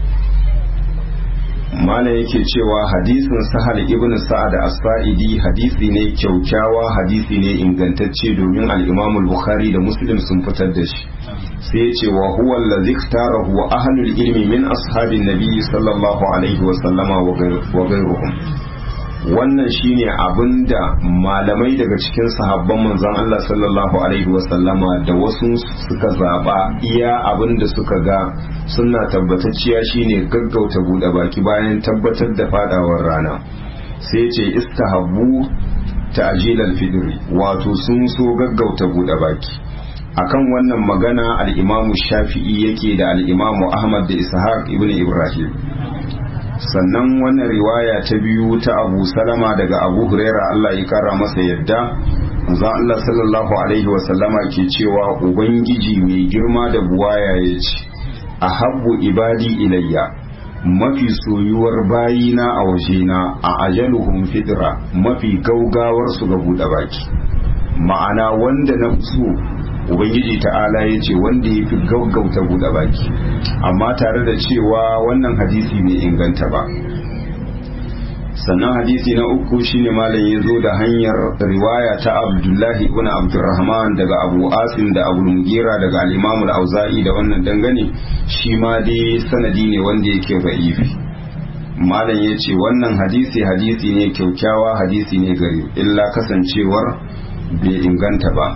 malam yake cewa hadisin Sahal ibn Sa'ad as-Sa'idi hadisi ne kyaukyawa hadisi ne ingantacce domin al-Imam al-Bukhari da Muslim sun fitar da shi sai ya ce wa huwa allazi ikhtarahu ahlul ilmi min ashabin nabi sallallahu alaihi wa sallama wa ghayruhum wannan shine abinda malamai daga cikin sahabban manzon Allah sallallahu alaihi wa sallama da wasu suka zaba iya abinda suka ga sunna tabbatacciya shine gaggauta bude baki bayan tabbatar da fadawar rana sai ce istahabbu ta'jilal fidri wato sun so gaggauta bude baki akan wannan magana al'imamu shafi'i yake da al'imamu ahmad da ishaq ibn ibrahim sannan wannan riwaya ta biyu ta abu salama daga abu huraira allah ya kara masa yadda manzon allah sallallahu alaihi wasallama ke cewa ubangiji mai girma da buwaya ya ce a habbu ibadi ilayya mafi soyuwar bayina a wajena a ajaluhum fidra mafi gaugawar su ga buɗe baki ma'ana wanda na so ubangiji ta'ala ya ce wanda ya fi gaggauta buɗe baki amma tare da cewa wannan hadisi bai inganta ba sannan hadisi na uku shine malam ya zo da hanyar riwaya ta abdullahi ibn abdurrahman daga abu asim da abu mugira daga al-imam al-auza'i da wannan dangane shi ma dai sanadi ne wanda yake ba'ifi malam ya ce wannan hadisi hadisi ne kyaukyawa hadisi ne gari illa kasancewar bai inganta ba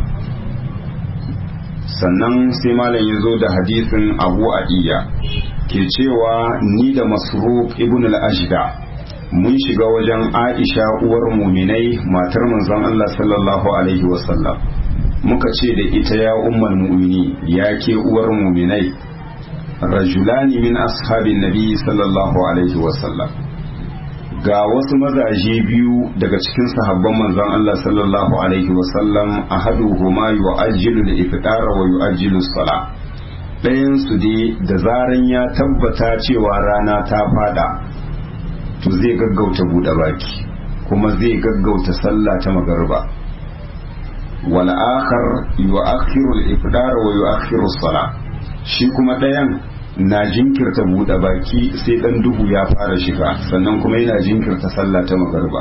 sannan sai malam ya zo da hadisin abu adiya ke cewa ni da masruq ibn al-ashda mun shiga wajen aisha uwar muminai matar manzon Allah sallallahu alaihi wasallam muka ce da ita ya ummul mu'mini ya ke uwar muminai rajulani min ashabin nabi sallallahu alaihi wasallam ga wasu mazaje biyu daga cikin sahabban manzon Allah sallallahu alaihi wasallam ahaduhuma yu'ajjilu al-ifṭara wa yu'ajjilu as-salah ɗayan su dai da zaran ya tabbata cewa rana ta fada to zai gaggauta buɗe baki kuma zai gaggauta sallah ta magariba wal akhar yu'akhiru al-ifṭara wa yu'akhiru as-salah shi kuma ɗayan na jinkirta buɗe baki sai ɗan duhu ya fara shiga sannan kuma yana jinkirta sallah ta magarba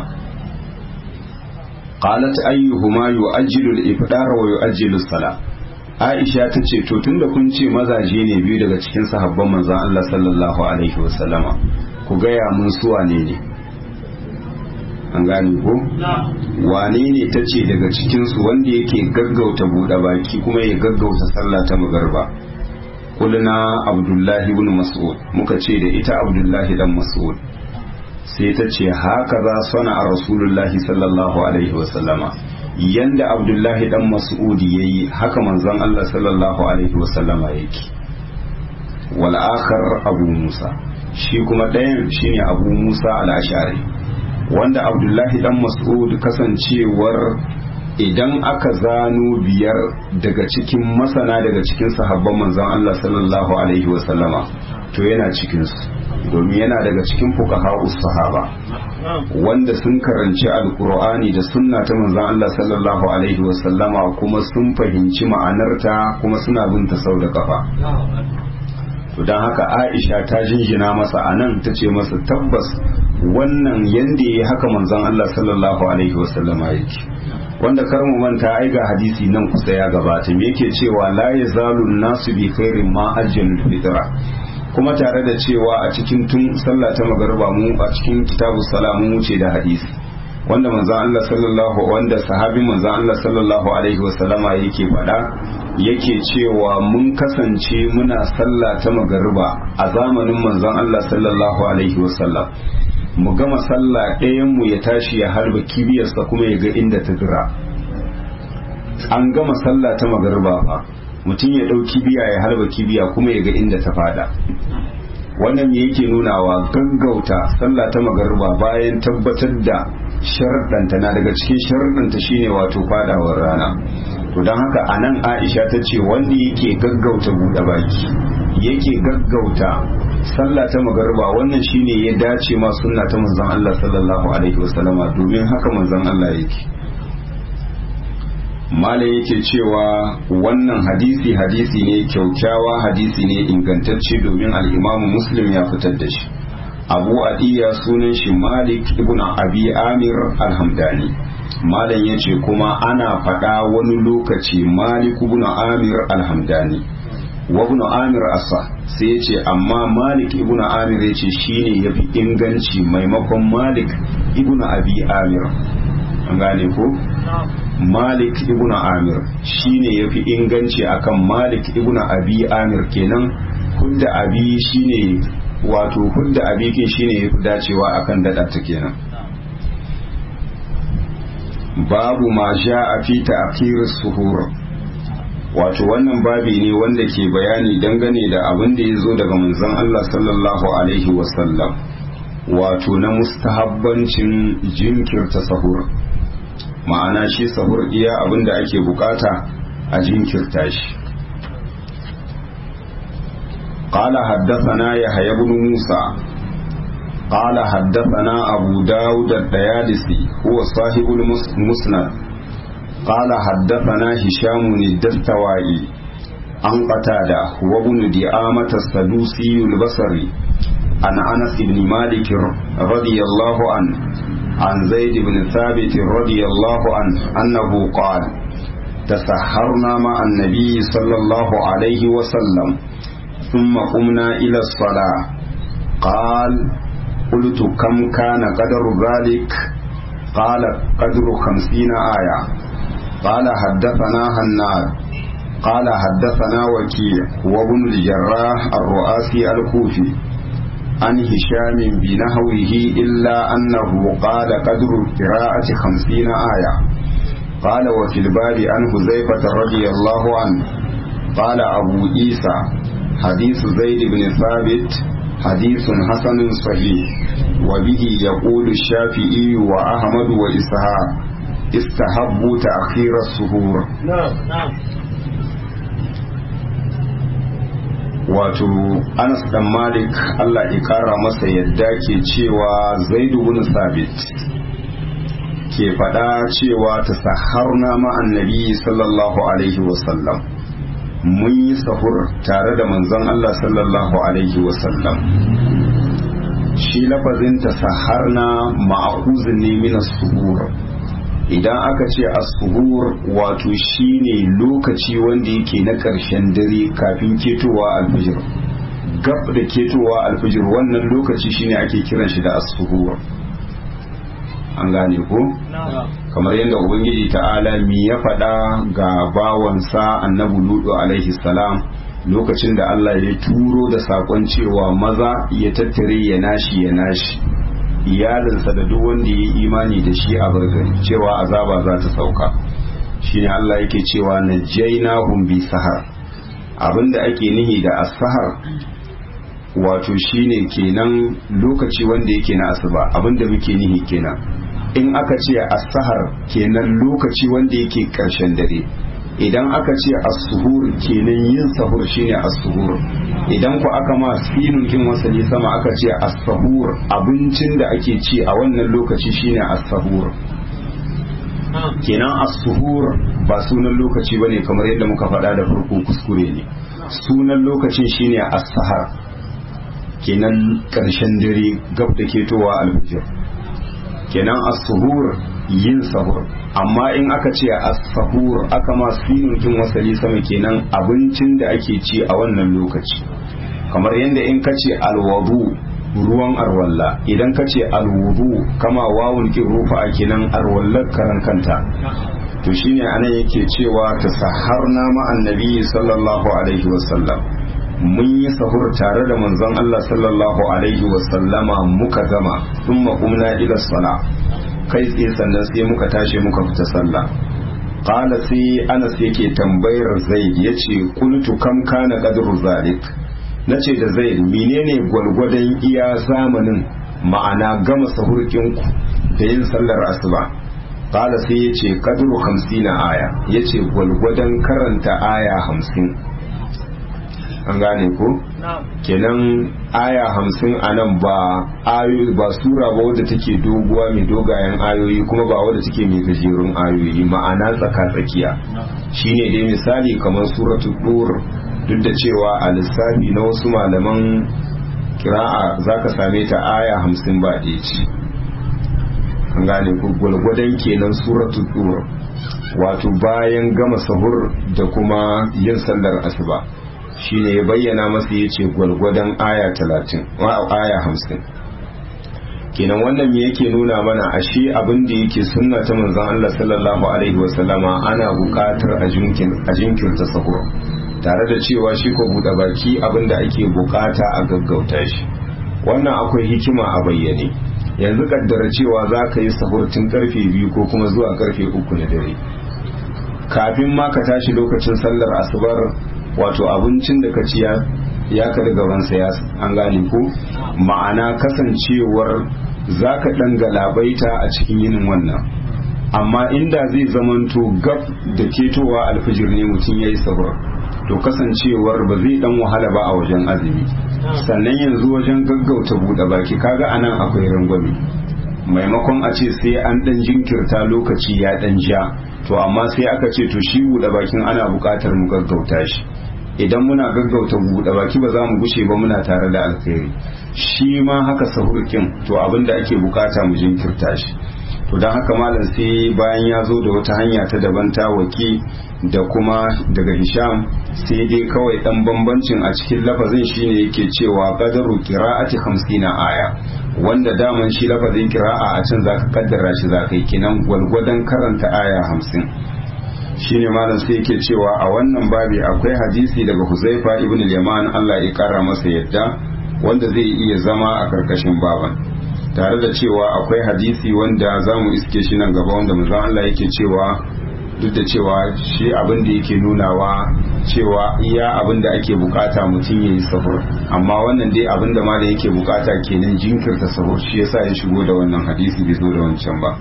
qalat ayyuhuma yu'ajjilu al-ifdar wa yu'ajjilu as-sala Aisha ta ce to tunda kun ce mazaje ne biyu daga cikin sahabban manzon Allah sallallahu alaihi wasallama ku gaya mun su wane ne an gane ko wane ne ta ce daga cikinsu wanda yake gaggauta buɗe baki kuma ya gaggauta sallah ta magarba kulna abdullahi ibn mas'ud muka ce da ita abdullahi dan mas'ud sai ta ce haka za sana a rasulullahi sallallahu alaihi wasallama yanda abdullahi dan mas'ud yayi haka manzon Allah sallallahu alaihi wasallama yake wal akhar abu musa shi kuma ɗayan shine abu musa al-ash'ari wanda abdullahi dan mas'ud kasancewar idan aka zano biyar daga cikin masana daga cikin sahabban manzon Allah sallallahu alaihi wasallama to yana cikinsu domin yana daga cikin fuqaha sahaba wanda sun karanci alkur'ani da sunna ta manzon Allah sallallahu alaihi wasallama kuma sun fahimci ma'anarta kuma suna bin ta sau da kafa to don haka Aisha ta jinjina masa anan ta ce masa tabbas wannan yanda ya haka manzon Allah sallallahu alaihi wasallama yake wanda kar mu manta ai ga hadisi nan kusa ya gabata me yake cewa la yazalu nasu bi khairin ma ajjalul fitra kuma tare da cewa a cikin tun sallah ta magariba mu a cikin kitabu salamu wuce da hadisi wanda manzon Allah sallallahu wanda sahabin manzon Allah sallallahu alaihi wasallama yake faɗa yake cewa mun kasance muna sallah ta magariba a zamanin manzon Allah sallallahu alaihi wasallam mu gama sallah ɗayan mu ya tashi ya harba kibiyarsa kuma ya ga inda ta dira an gama sallah ta magariba fa mutum ya ɗau kibiya ya harba kibiya kuma ya ga inda ta fada wannan me yake nunawa gaggauta sallah ta magariba bayan tabbatar da sharɗanta na daga cikin sharɗanta shine wato fadawar rana to don haka a nan aisha ta ce wanda yake gaggauta buɗe baki yake gaggauta sallah ta magariba wannan shine ya dace ma sunna ta manzon Allah sallallahu alaihi wasallama domin haka manzon Allah yake malam yake cewa wannan hadisi hadisi ne kyaukyawa hadisi ne ingantacce domin al'imamu muslim ya fitar da shi abu adiya sunan shi malik ibn abi amir alhamdani malam ya ce kuma ana faɗa wani lokaci malik ibn amir alhamdani wa ibn amir asa sai ya ce amma malik ibn amir ya ce shine ya fi inganci maimakon malik ibn abi amir an gane ko malik ibn amir shine yafi inganci akan malik ibn abi amir kenan hudda abi shine wato hudda abi kin shine yafi dacewa akan dada ta kenan babu ma a fi ta'khir suhur wato wannan babi ne wanda ke bayani dangane da abin da ya zo daga manzon Allah sallallahu alaihi wasallam wato na mustahabbancin jinkirta sahur ma'ana shi sahur iya abinda ake bukata a jinkirta shi قال حدثنا يحيى بن موسى قال حدثنا أبو داود الديالسي هو صاحب المسند قال حدثنا هشام الدستوائي عن قتادة وابن دعامة السدوسي البصري عن أنس بن مالك رضي الله عنه عن زيد بن ثابت رضي الله عنه أنه قال تسحرنا مع النبي صلى الله عليه وسلم ثم قمنا إلى الصلاة قال قلت كم كان قدر ذلك قال قدر خمسين آية قال حدثنا هناد قال حدثنا وكيع وابن الجراح الرؤاسي الكوفي عن هشام بنحوه إلا أنه قال قدر القراءة خمسين آية قال وفي الباب عن حذيفة رضي الله عنه قال أبو عيسى حديث زيد بن ثابت حديث حسن صحيح وبه يقول الشافعي وأحمد وإسحاق استحبوا تأخير السهور نعم نعم wato anas dan malik allah ya kara masa yadda ke cewa zaidu bin sabit ke faɗa cewa ta saharna ma'annabi sallallahu alaihi wasallam mun yi sahur tare da manzon allah sallallahu alaihi wasallam shi lafazin ta saharna ma'akuzin ne min suhur idan aka ce as-suhur wato shine lokaci wanda yake na ƙarshen dare kafin ketowa alfijir gab da ketowa alfijir wannan lokaci shine ake kiran shi da as-suhur an gane ko kamar yadda ubangiji ta'ala mi ya faɗa ga bawansa annabi ludu alaihi salam lokacin da Allah ya turo da sakon cewa maza ya tattare ya nashi ya nashi iyalinsa da duk wanda ya yi imani da shi a bargari cewa azaba za ta sauka shine Allah yake cewa najaynahum bi sahar abinda ake nihi da as-sahar wato shine kenan lokaci wanda yake na asuba abinda muke nihi kenan in aka ce as-sahar kenan lokaci wanda yake karshen dare idan aka ce as-suhur kenan yin sahur shine as-suhur idan ku aka ma sinun kin wasali sama aka ce as-sahur abincin da ake ci a wannan lokaci shine as-sahur kenan as-suhur ba sunan lokaci bane kamar yadda muka faɗa da farko kuskure ne sunan lokacin shine as-sahar kenan karshen dare gab da ketowa al-fajr kenan as-suhur yin sahur amma in aka ce as-sahur aka ma sinun kin wasali sama kenan abincin da ake ci a wannan lokaci kamar yadda in ka ce alwadu ruwan arwalla idan ka ce alwudu kama wawun kin rufa a kenan arwallar karan kanta to shine anan yake cewa ta saharna ma annabi sallallahu alaihi wasallam mun yi sahur tare da manzon Allah sallallahu alaihi wasallama muka gama thumma qumna ila sala kai tsaye sannan sai muka tashi muka fita sallah qala sai Anas yake tambayar Zaid yace qultu kam kana qadru zalik nace da Zaid menene gwalgwadon iya zamanin ma'ana gama sahurkin ku da yin sallar asuba qala sai yace qadru 50 aya yace gwalgwadon karanta aya 50 an gane ko kenan aya hamsin a nan ba ayoyi ba sura ba wadda take doguwa mai dogayen ayoyi kuma ba wadda take mai gajerun ayoyi ma'ana tsaka tsakiya shine dai misali kamar suratu dur duk da cewa a lissafi na wasu malaman kira'a zaka same ta aya hamsin ba ɗaya ce an gane ko gwalgwadon kenan suratu dur wato bayan gama sahur da kuma yin sallar asuba shine ya bayyana masa ya ce gwalgwadon aya talatin aya hamsin kenan wannan me yake nuna mana ashe abin da yake sunna ta manzon Allah sallallahu alaihi wasallama ana buƙatar a jinkirta sahur tare da cewa shi ko buɗe baki abin da ake buƙata a gaggauta shi wannan akwai hikima a bayyane yanzu kaddara cewa za ka yi sahur tun karfe biyu ko kuma zuwa karfe uku na dare kafin ma ka tashi lokacin sallar asubar wato abincin da ka ci ya kada gabansa ya an gane ko ma'ana kasancewar za ka ɗan galabaita a cikin yinin wannan amma inda zai zamanto gab da ketowa alfijir ne mutum ya yi sahur to kasancewar ba zai ɗan wahala ba a wajen azumi sannan yanzu wajen gaggauta buɗe baki kaga anan akwai rangwame maimakon a ce sai an ɗan jinkirta lokaci ya ɗan ja to amma sai aka ce to shi buɗe bakin ana buƙatar mu gaggauta shi idan muna gaggauta buɗe baki ba za mu gushe ba muna tare da alkhairi shi ma haka sahurkin to abin da ake bukata mu jinkirta shi to don haka malam sai bayan ya zo da wata hanya ta daban ta waki da kuma daga hisham sai dai kawai dan bambancin a cikin lafazin shine yake cewa qadaru qira'ati 50 aya wanda daman shi lafazin qira'a a can zaka kaddara shi zaka yi kinan gwalgwadon karanta aya 50 shine malam sai yake cewa a wannan babi akwai hadisi daga Huzaifa ibn al-Yaman Allah ya kara masa yadda wanda zai iya zama a karkashin baban tare da cewa akwai hadisi wanda zamu iske shi nan gaba wanda manzon Allah yake cewa duk da cewa shi abin da yake nunawa cewa iya abin da ake bukata mutum yayi sahur amma wannan dai abin da malam yake bukata kenan jinkirta sahur shi yasa ya shigo da wannan hadisi bai zo da wancan ba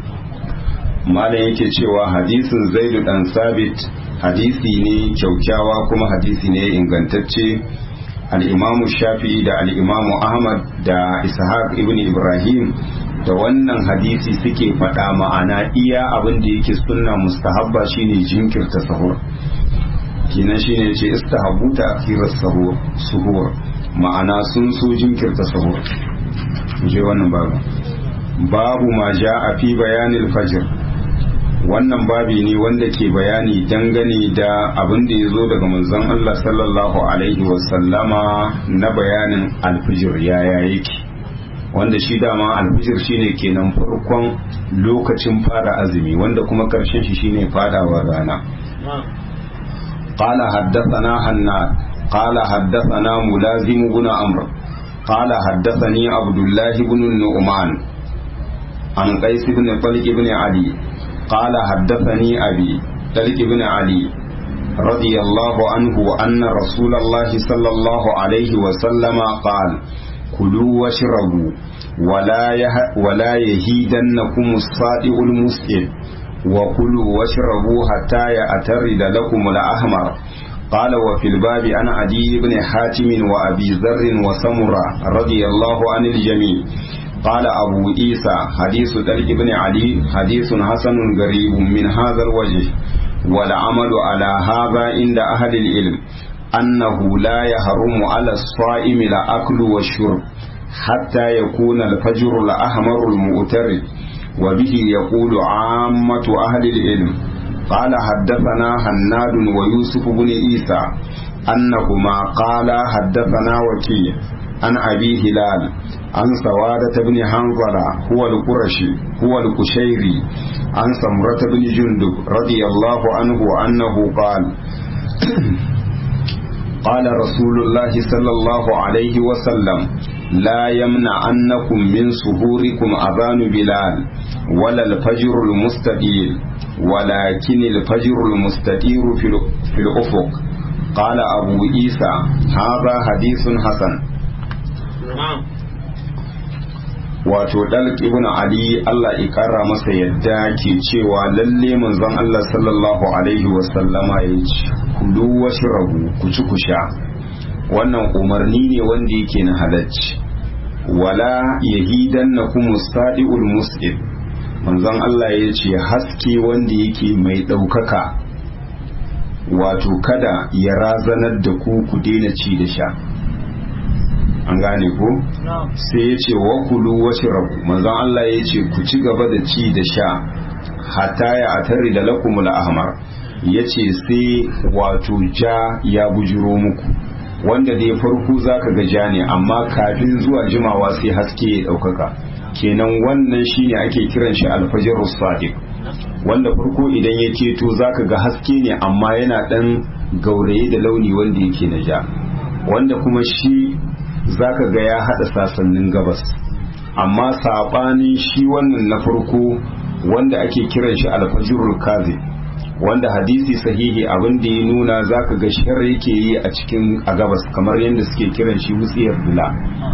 malam yake cewa hadisin zaidu dan sabit hadisi ne kyaukyawa kuma hadisi ne ingantacce al'imamu shafi'i da al'imamu ahmad da ishaq ibn ibrahim da wannan hadisi suke faɗa ma'ana iya abin da yake sunna mustahabba shine jinkirta sahur kinan shine ce istahabu ta akirar sahur suhur ma'ana sun so jinkirta sahur je wannan babu babu ma ja a fi bayanin fajr wannan babi ne wanda ke bayani dangane da abin da ya zo daga manzon Allah sallallahu alaihi wasallama na bayanin alfijir yaya yake wanda shi dama alfijir shine kenan farkon lokacin fara azumi wanda kuma karshen shi shine fadawar rana قال حدثنا حناد قال حدثنا ملازم بن عمرو قال حدثني عبد الله بن النعمان عن قيس بن طلق بن علي قال حدثني أبي طلق بن علي رضي الله عنه أن رسول الله صلى الله عليه وسلم قال كلوا واشربوا ولا يه ولا يهيدنكم الصادق المسئل وكلوا واشربوا حتى يأترد لكم الأحمر قال وفي الباب عن عدي بن حاتم وأبي ذر وسمرة رضي الله عن الجميع قال أبو عيسى حديث طلق بن علي حديث حسن غريب من هذا الوجه والعمل على هذا عند أهل العلم أنه لا يحرم على الصائم الأكل والشرب حتى يكون الفجر الأحمر المؤترد وبه يقول عامة أهل العلم قال حدثنا هناد ويوسف بن عيسى أنهما قال حدثنا وكيع عن أبي هلال عن سوادة بن حنظلة هو القرشي هو القشيري عن سمرة بن جندب رضي الله عنه أنه قال قال رسول الله صلى الله عليه وسلم لا يمنعنكم من سهوركم أذان بلال ولا الفجر المستدير ولكن الفجر المستدير في الأفق قال أبو عيسى هذا حديث حسن wato dalq ibn ali Allah ya kara masa yadda ke cewa lalle manzon Allah sallallahu alaihi wasallama ya ce kulu washrabu ku ci ku sha wannan umarni ne wanda yake na halacci wala yahidannakum mustadiul muslim manzon Allah ya ce haske wanda yake mai ɗaukaka wato kada ya razanar da ku ku daina ci da sha an gane ko sai ya ce wa kulu wasu rabu manzon Allah ya ce ku ci gaba da ci da sha hatta ya atari da lakumul ahmar ya ce sai wato ja ya bujiro muku wanda dai farko zaka ga ja ne amma kafin zuwa jimawa sai haske ya ɗaukaka kenan wannan shine ake kiran shi alfajr sadiq wanda farko idan ya keto zaka ga haske ne amma yana dan gauraye da launi wanda yake na ja wanda kuma shi zaka ga ya hada sasannin gabas amma sabanin shi wannan na farko wanda ake kiran shi alfajrul kazi wanda hadisi sahihi abin da ya nuna zaka ga shar yake yi a cikin a gabas kamar yadda suke kiran shi wutsiyar dula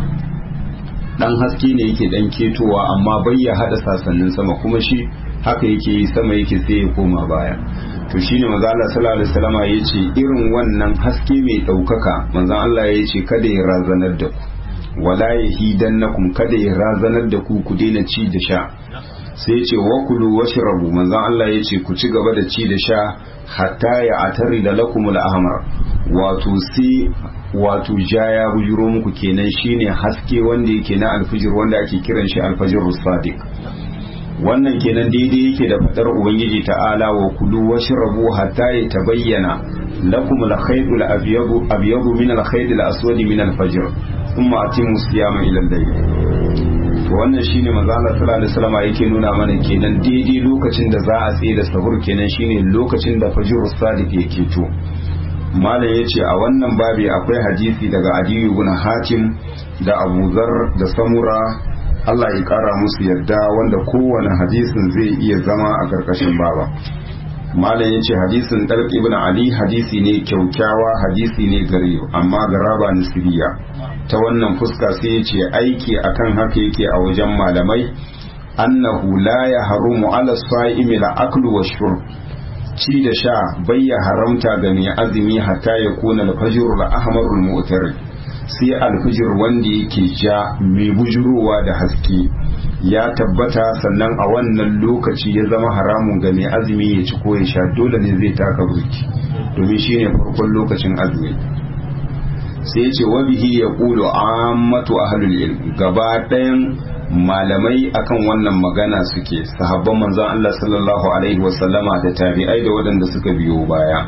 dan haske ne yake dan ketowa amma bai ya hada sasannin sama kuma shi haka yake yi sama yake sai ya koma baya to shine manzo Allah sallallahu alaihi wasallam ya ce irin wannan haske mai daukaka manzo Allah ya ce kada ya razanar da ku wala yahidannakum kada ya razanar da ku ku daina ci da sha sai ya ce wa kulu washrabu manzo Allah ya ce ku ci gaba da ci da sha hatta ya atari da lakumul ahmar wato sai wato ja ya bujuro muku kenan shine haske wanda yake na alfijir wanda ake kiran shi alfajir sadiq wannan kenan daidai yake da fadar ubangiji ta'ala wa kulu washrabu hatta yatabayyana lakum al-khayt al-abyad abyad min al-khayt al-aswad min al-fajr thumma atimu siyama ila al-layl to wannan shine manzo Allah sallallahu alaihi wasallam yake nuna mana kenan daidai lokacin da za a tsaye da sahur kenan shine lokacin da fajr sadiq yake to malam ya ce a wannan babi akwai hadisi daga adiyu ibn hatim da abu zar da samura Allah ya kara musu yadda wanda kowane hadisin zai iya zama a karkashin baba malam ya ce hadisin ɗarki ibn ali hadisi ne kyaukyawa hadisi ne gare amma garaba nisiriya ta wannan fuska sai ya ce aiki akan haka yake a wajen malamai annahu la ya harumu ala sa'imi la aklu wa shurb ci da sha bayya haramta ga mai azumi hatta ya kuna alfajir da ahmarul mu'tar sai alfajir wanda yake ja mai bujurowa da haske ya tabbata sannan a wannan lokaci ya zama haramun ga mai azumi ya ci ko ya sha dole ne zai taka burki domin shine farkon lokacin azumi sai ce wa bihi ya kulu ammatu ahlul ilm gaba ɗayan malamai akan wannan magana suke sahabban manzon Allah sallallahu alaihi wasallama da tabi'ai da waɗanda suka biyo baya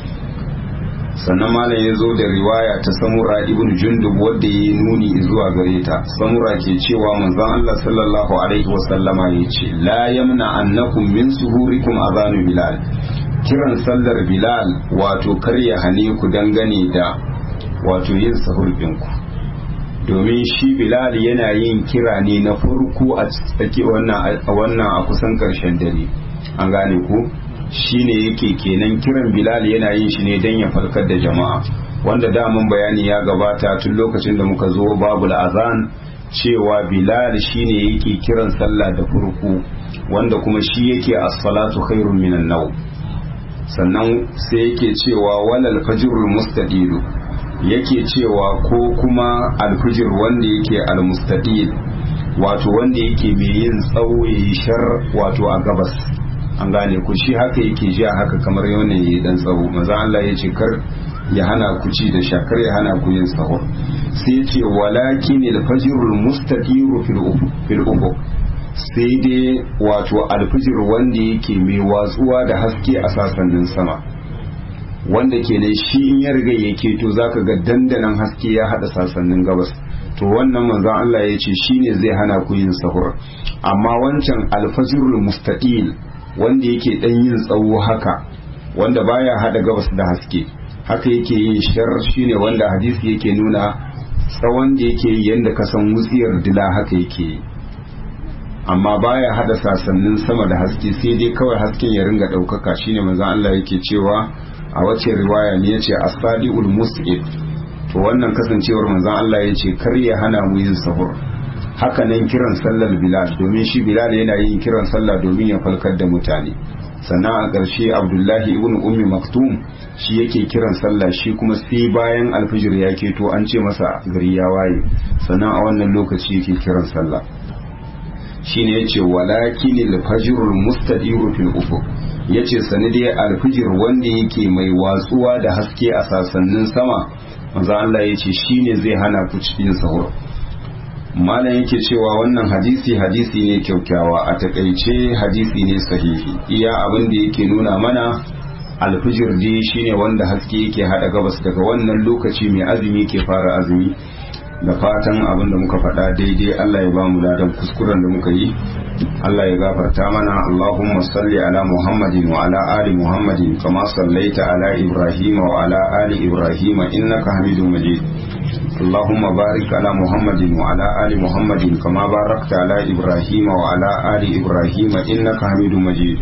sannan malam ya zo da riwaya ta samura ibn jundub wadda ya yi nuni zuwa gare ta samura ke cewa manzon Allah sallallahu alaihi wasallama ya ce la yamna annakum min suhurikum azanu bilal kiran sallar bilal wato kar ya hane ku dangane da wato yin sahur ɗinku domin shi bilal yana yin kira ne na farko a tsaki wannan a kusan karshen dare an gane ku shine yake kenan kiran bilal yana yin shi ne don ya falkar da jama'a wanda damun bayani ya gabata tun lokacin da muka zo babu azan cewa bilal shine yake kiran sallah da farko wanda kuma shi yake as-salatu khairun minan naw sannan sai yake cewa walal fajrul mustadilu yake cewa ko kuma alfijir wanda yake almustadil wato wanda yake mai yin tsawo yayi shar wato a gabas an gane ku shi haka yake ji haka kamar yawan yayi dan tsawo maza Allah ya ce kar ya hana ku ci da shakar ya hana ku yin sahur sai ya ce walakin alfajrul mustadiru fil ufuq sai dai wato alfijir wanda yake mai watsuwa da haske a sasannin sama wanda ke ne shi in ya riga ya keto zaka ga dandanan haske ya hada sasannin gabas to wannan manzon Allah ya ce shine zai hana ku yin sahur amma wancan alfajirul mustaqil wanda yake dan yin tsawo haka wanda baya hada gabas da haske haka yake yin shar shine wanda hadisi yake nuna tsawon da yake yi yanda ka san wutsiyar dila haka yake yi amma baya hada sasannin sama da haske sai dai kawai hasken ya ringa daukaka shine manzon Allah yake cewa a wace riwaya ne yace as-sadiul mus'id to wannan kasancewar manzon Allah yace kar ya hana mu yin sahur haka nan kiran sallar bilal domin shi bilal yana yin kiran sallah domin ya falkar da mutane sannan a ƙarshe abdullahi ibn ummi maktum shi yake kiran sallah shi kuma sai bayan alfijir ya keto an ce masa gari ya waye sannan a wannan lokaci yake kiran sallah shine yace walakin al-fajrul mustadiru fil ufuq yace sanadi al-fajr wanda yake mai watsuwa da haske a sasannin sama manzo Allah yace shine zai hana ku cikin sahur malam yake cewa wannan hadisi hadisi ne kyaukyawa a takaice hadisi ne sahihi iya abin da yake nuna mana alfijir dai shine wanda haske yake hada gabas daga wannan lokaci mai azumi ke fara azumi da fatan abin da muka faɗa daidai Allah ya ba mu ladan kuskuren da muka yi Allah ya gafarta mana Allahumma salli ala Muhammadin wa ala ali Muhammadin kama sallaita ala Ibrahim wa ala ali Ibrahim innaka Hamidum Majid اللهم بارك على محمد وعلى آل محمد كما باركت على إبراهيم وعلى آل إبراهيم إنك حميد مجيد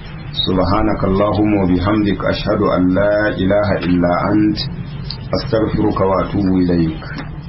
سبحانك اللهم وبحمدك أشهد أن لا إله إلا أنت أستغفرك وأتوب إليك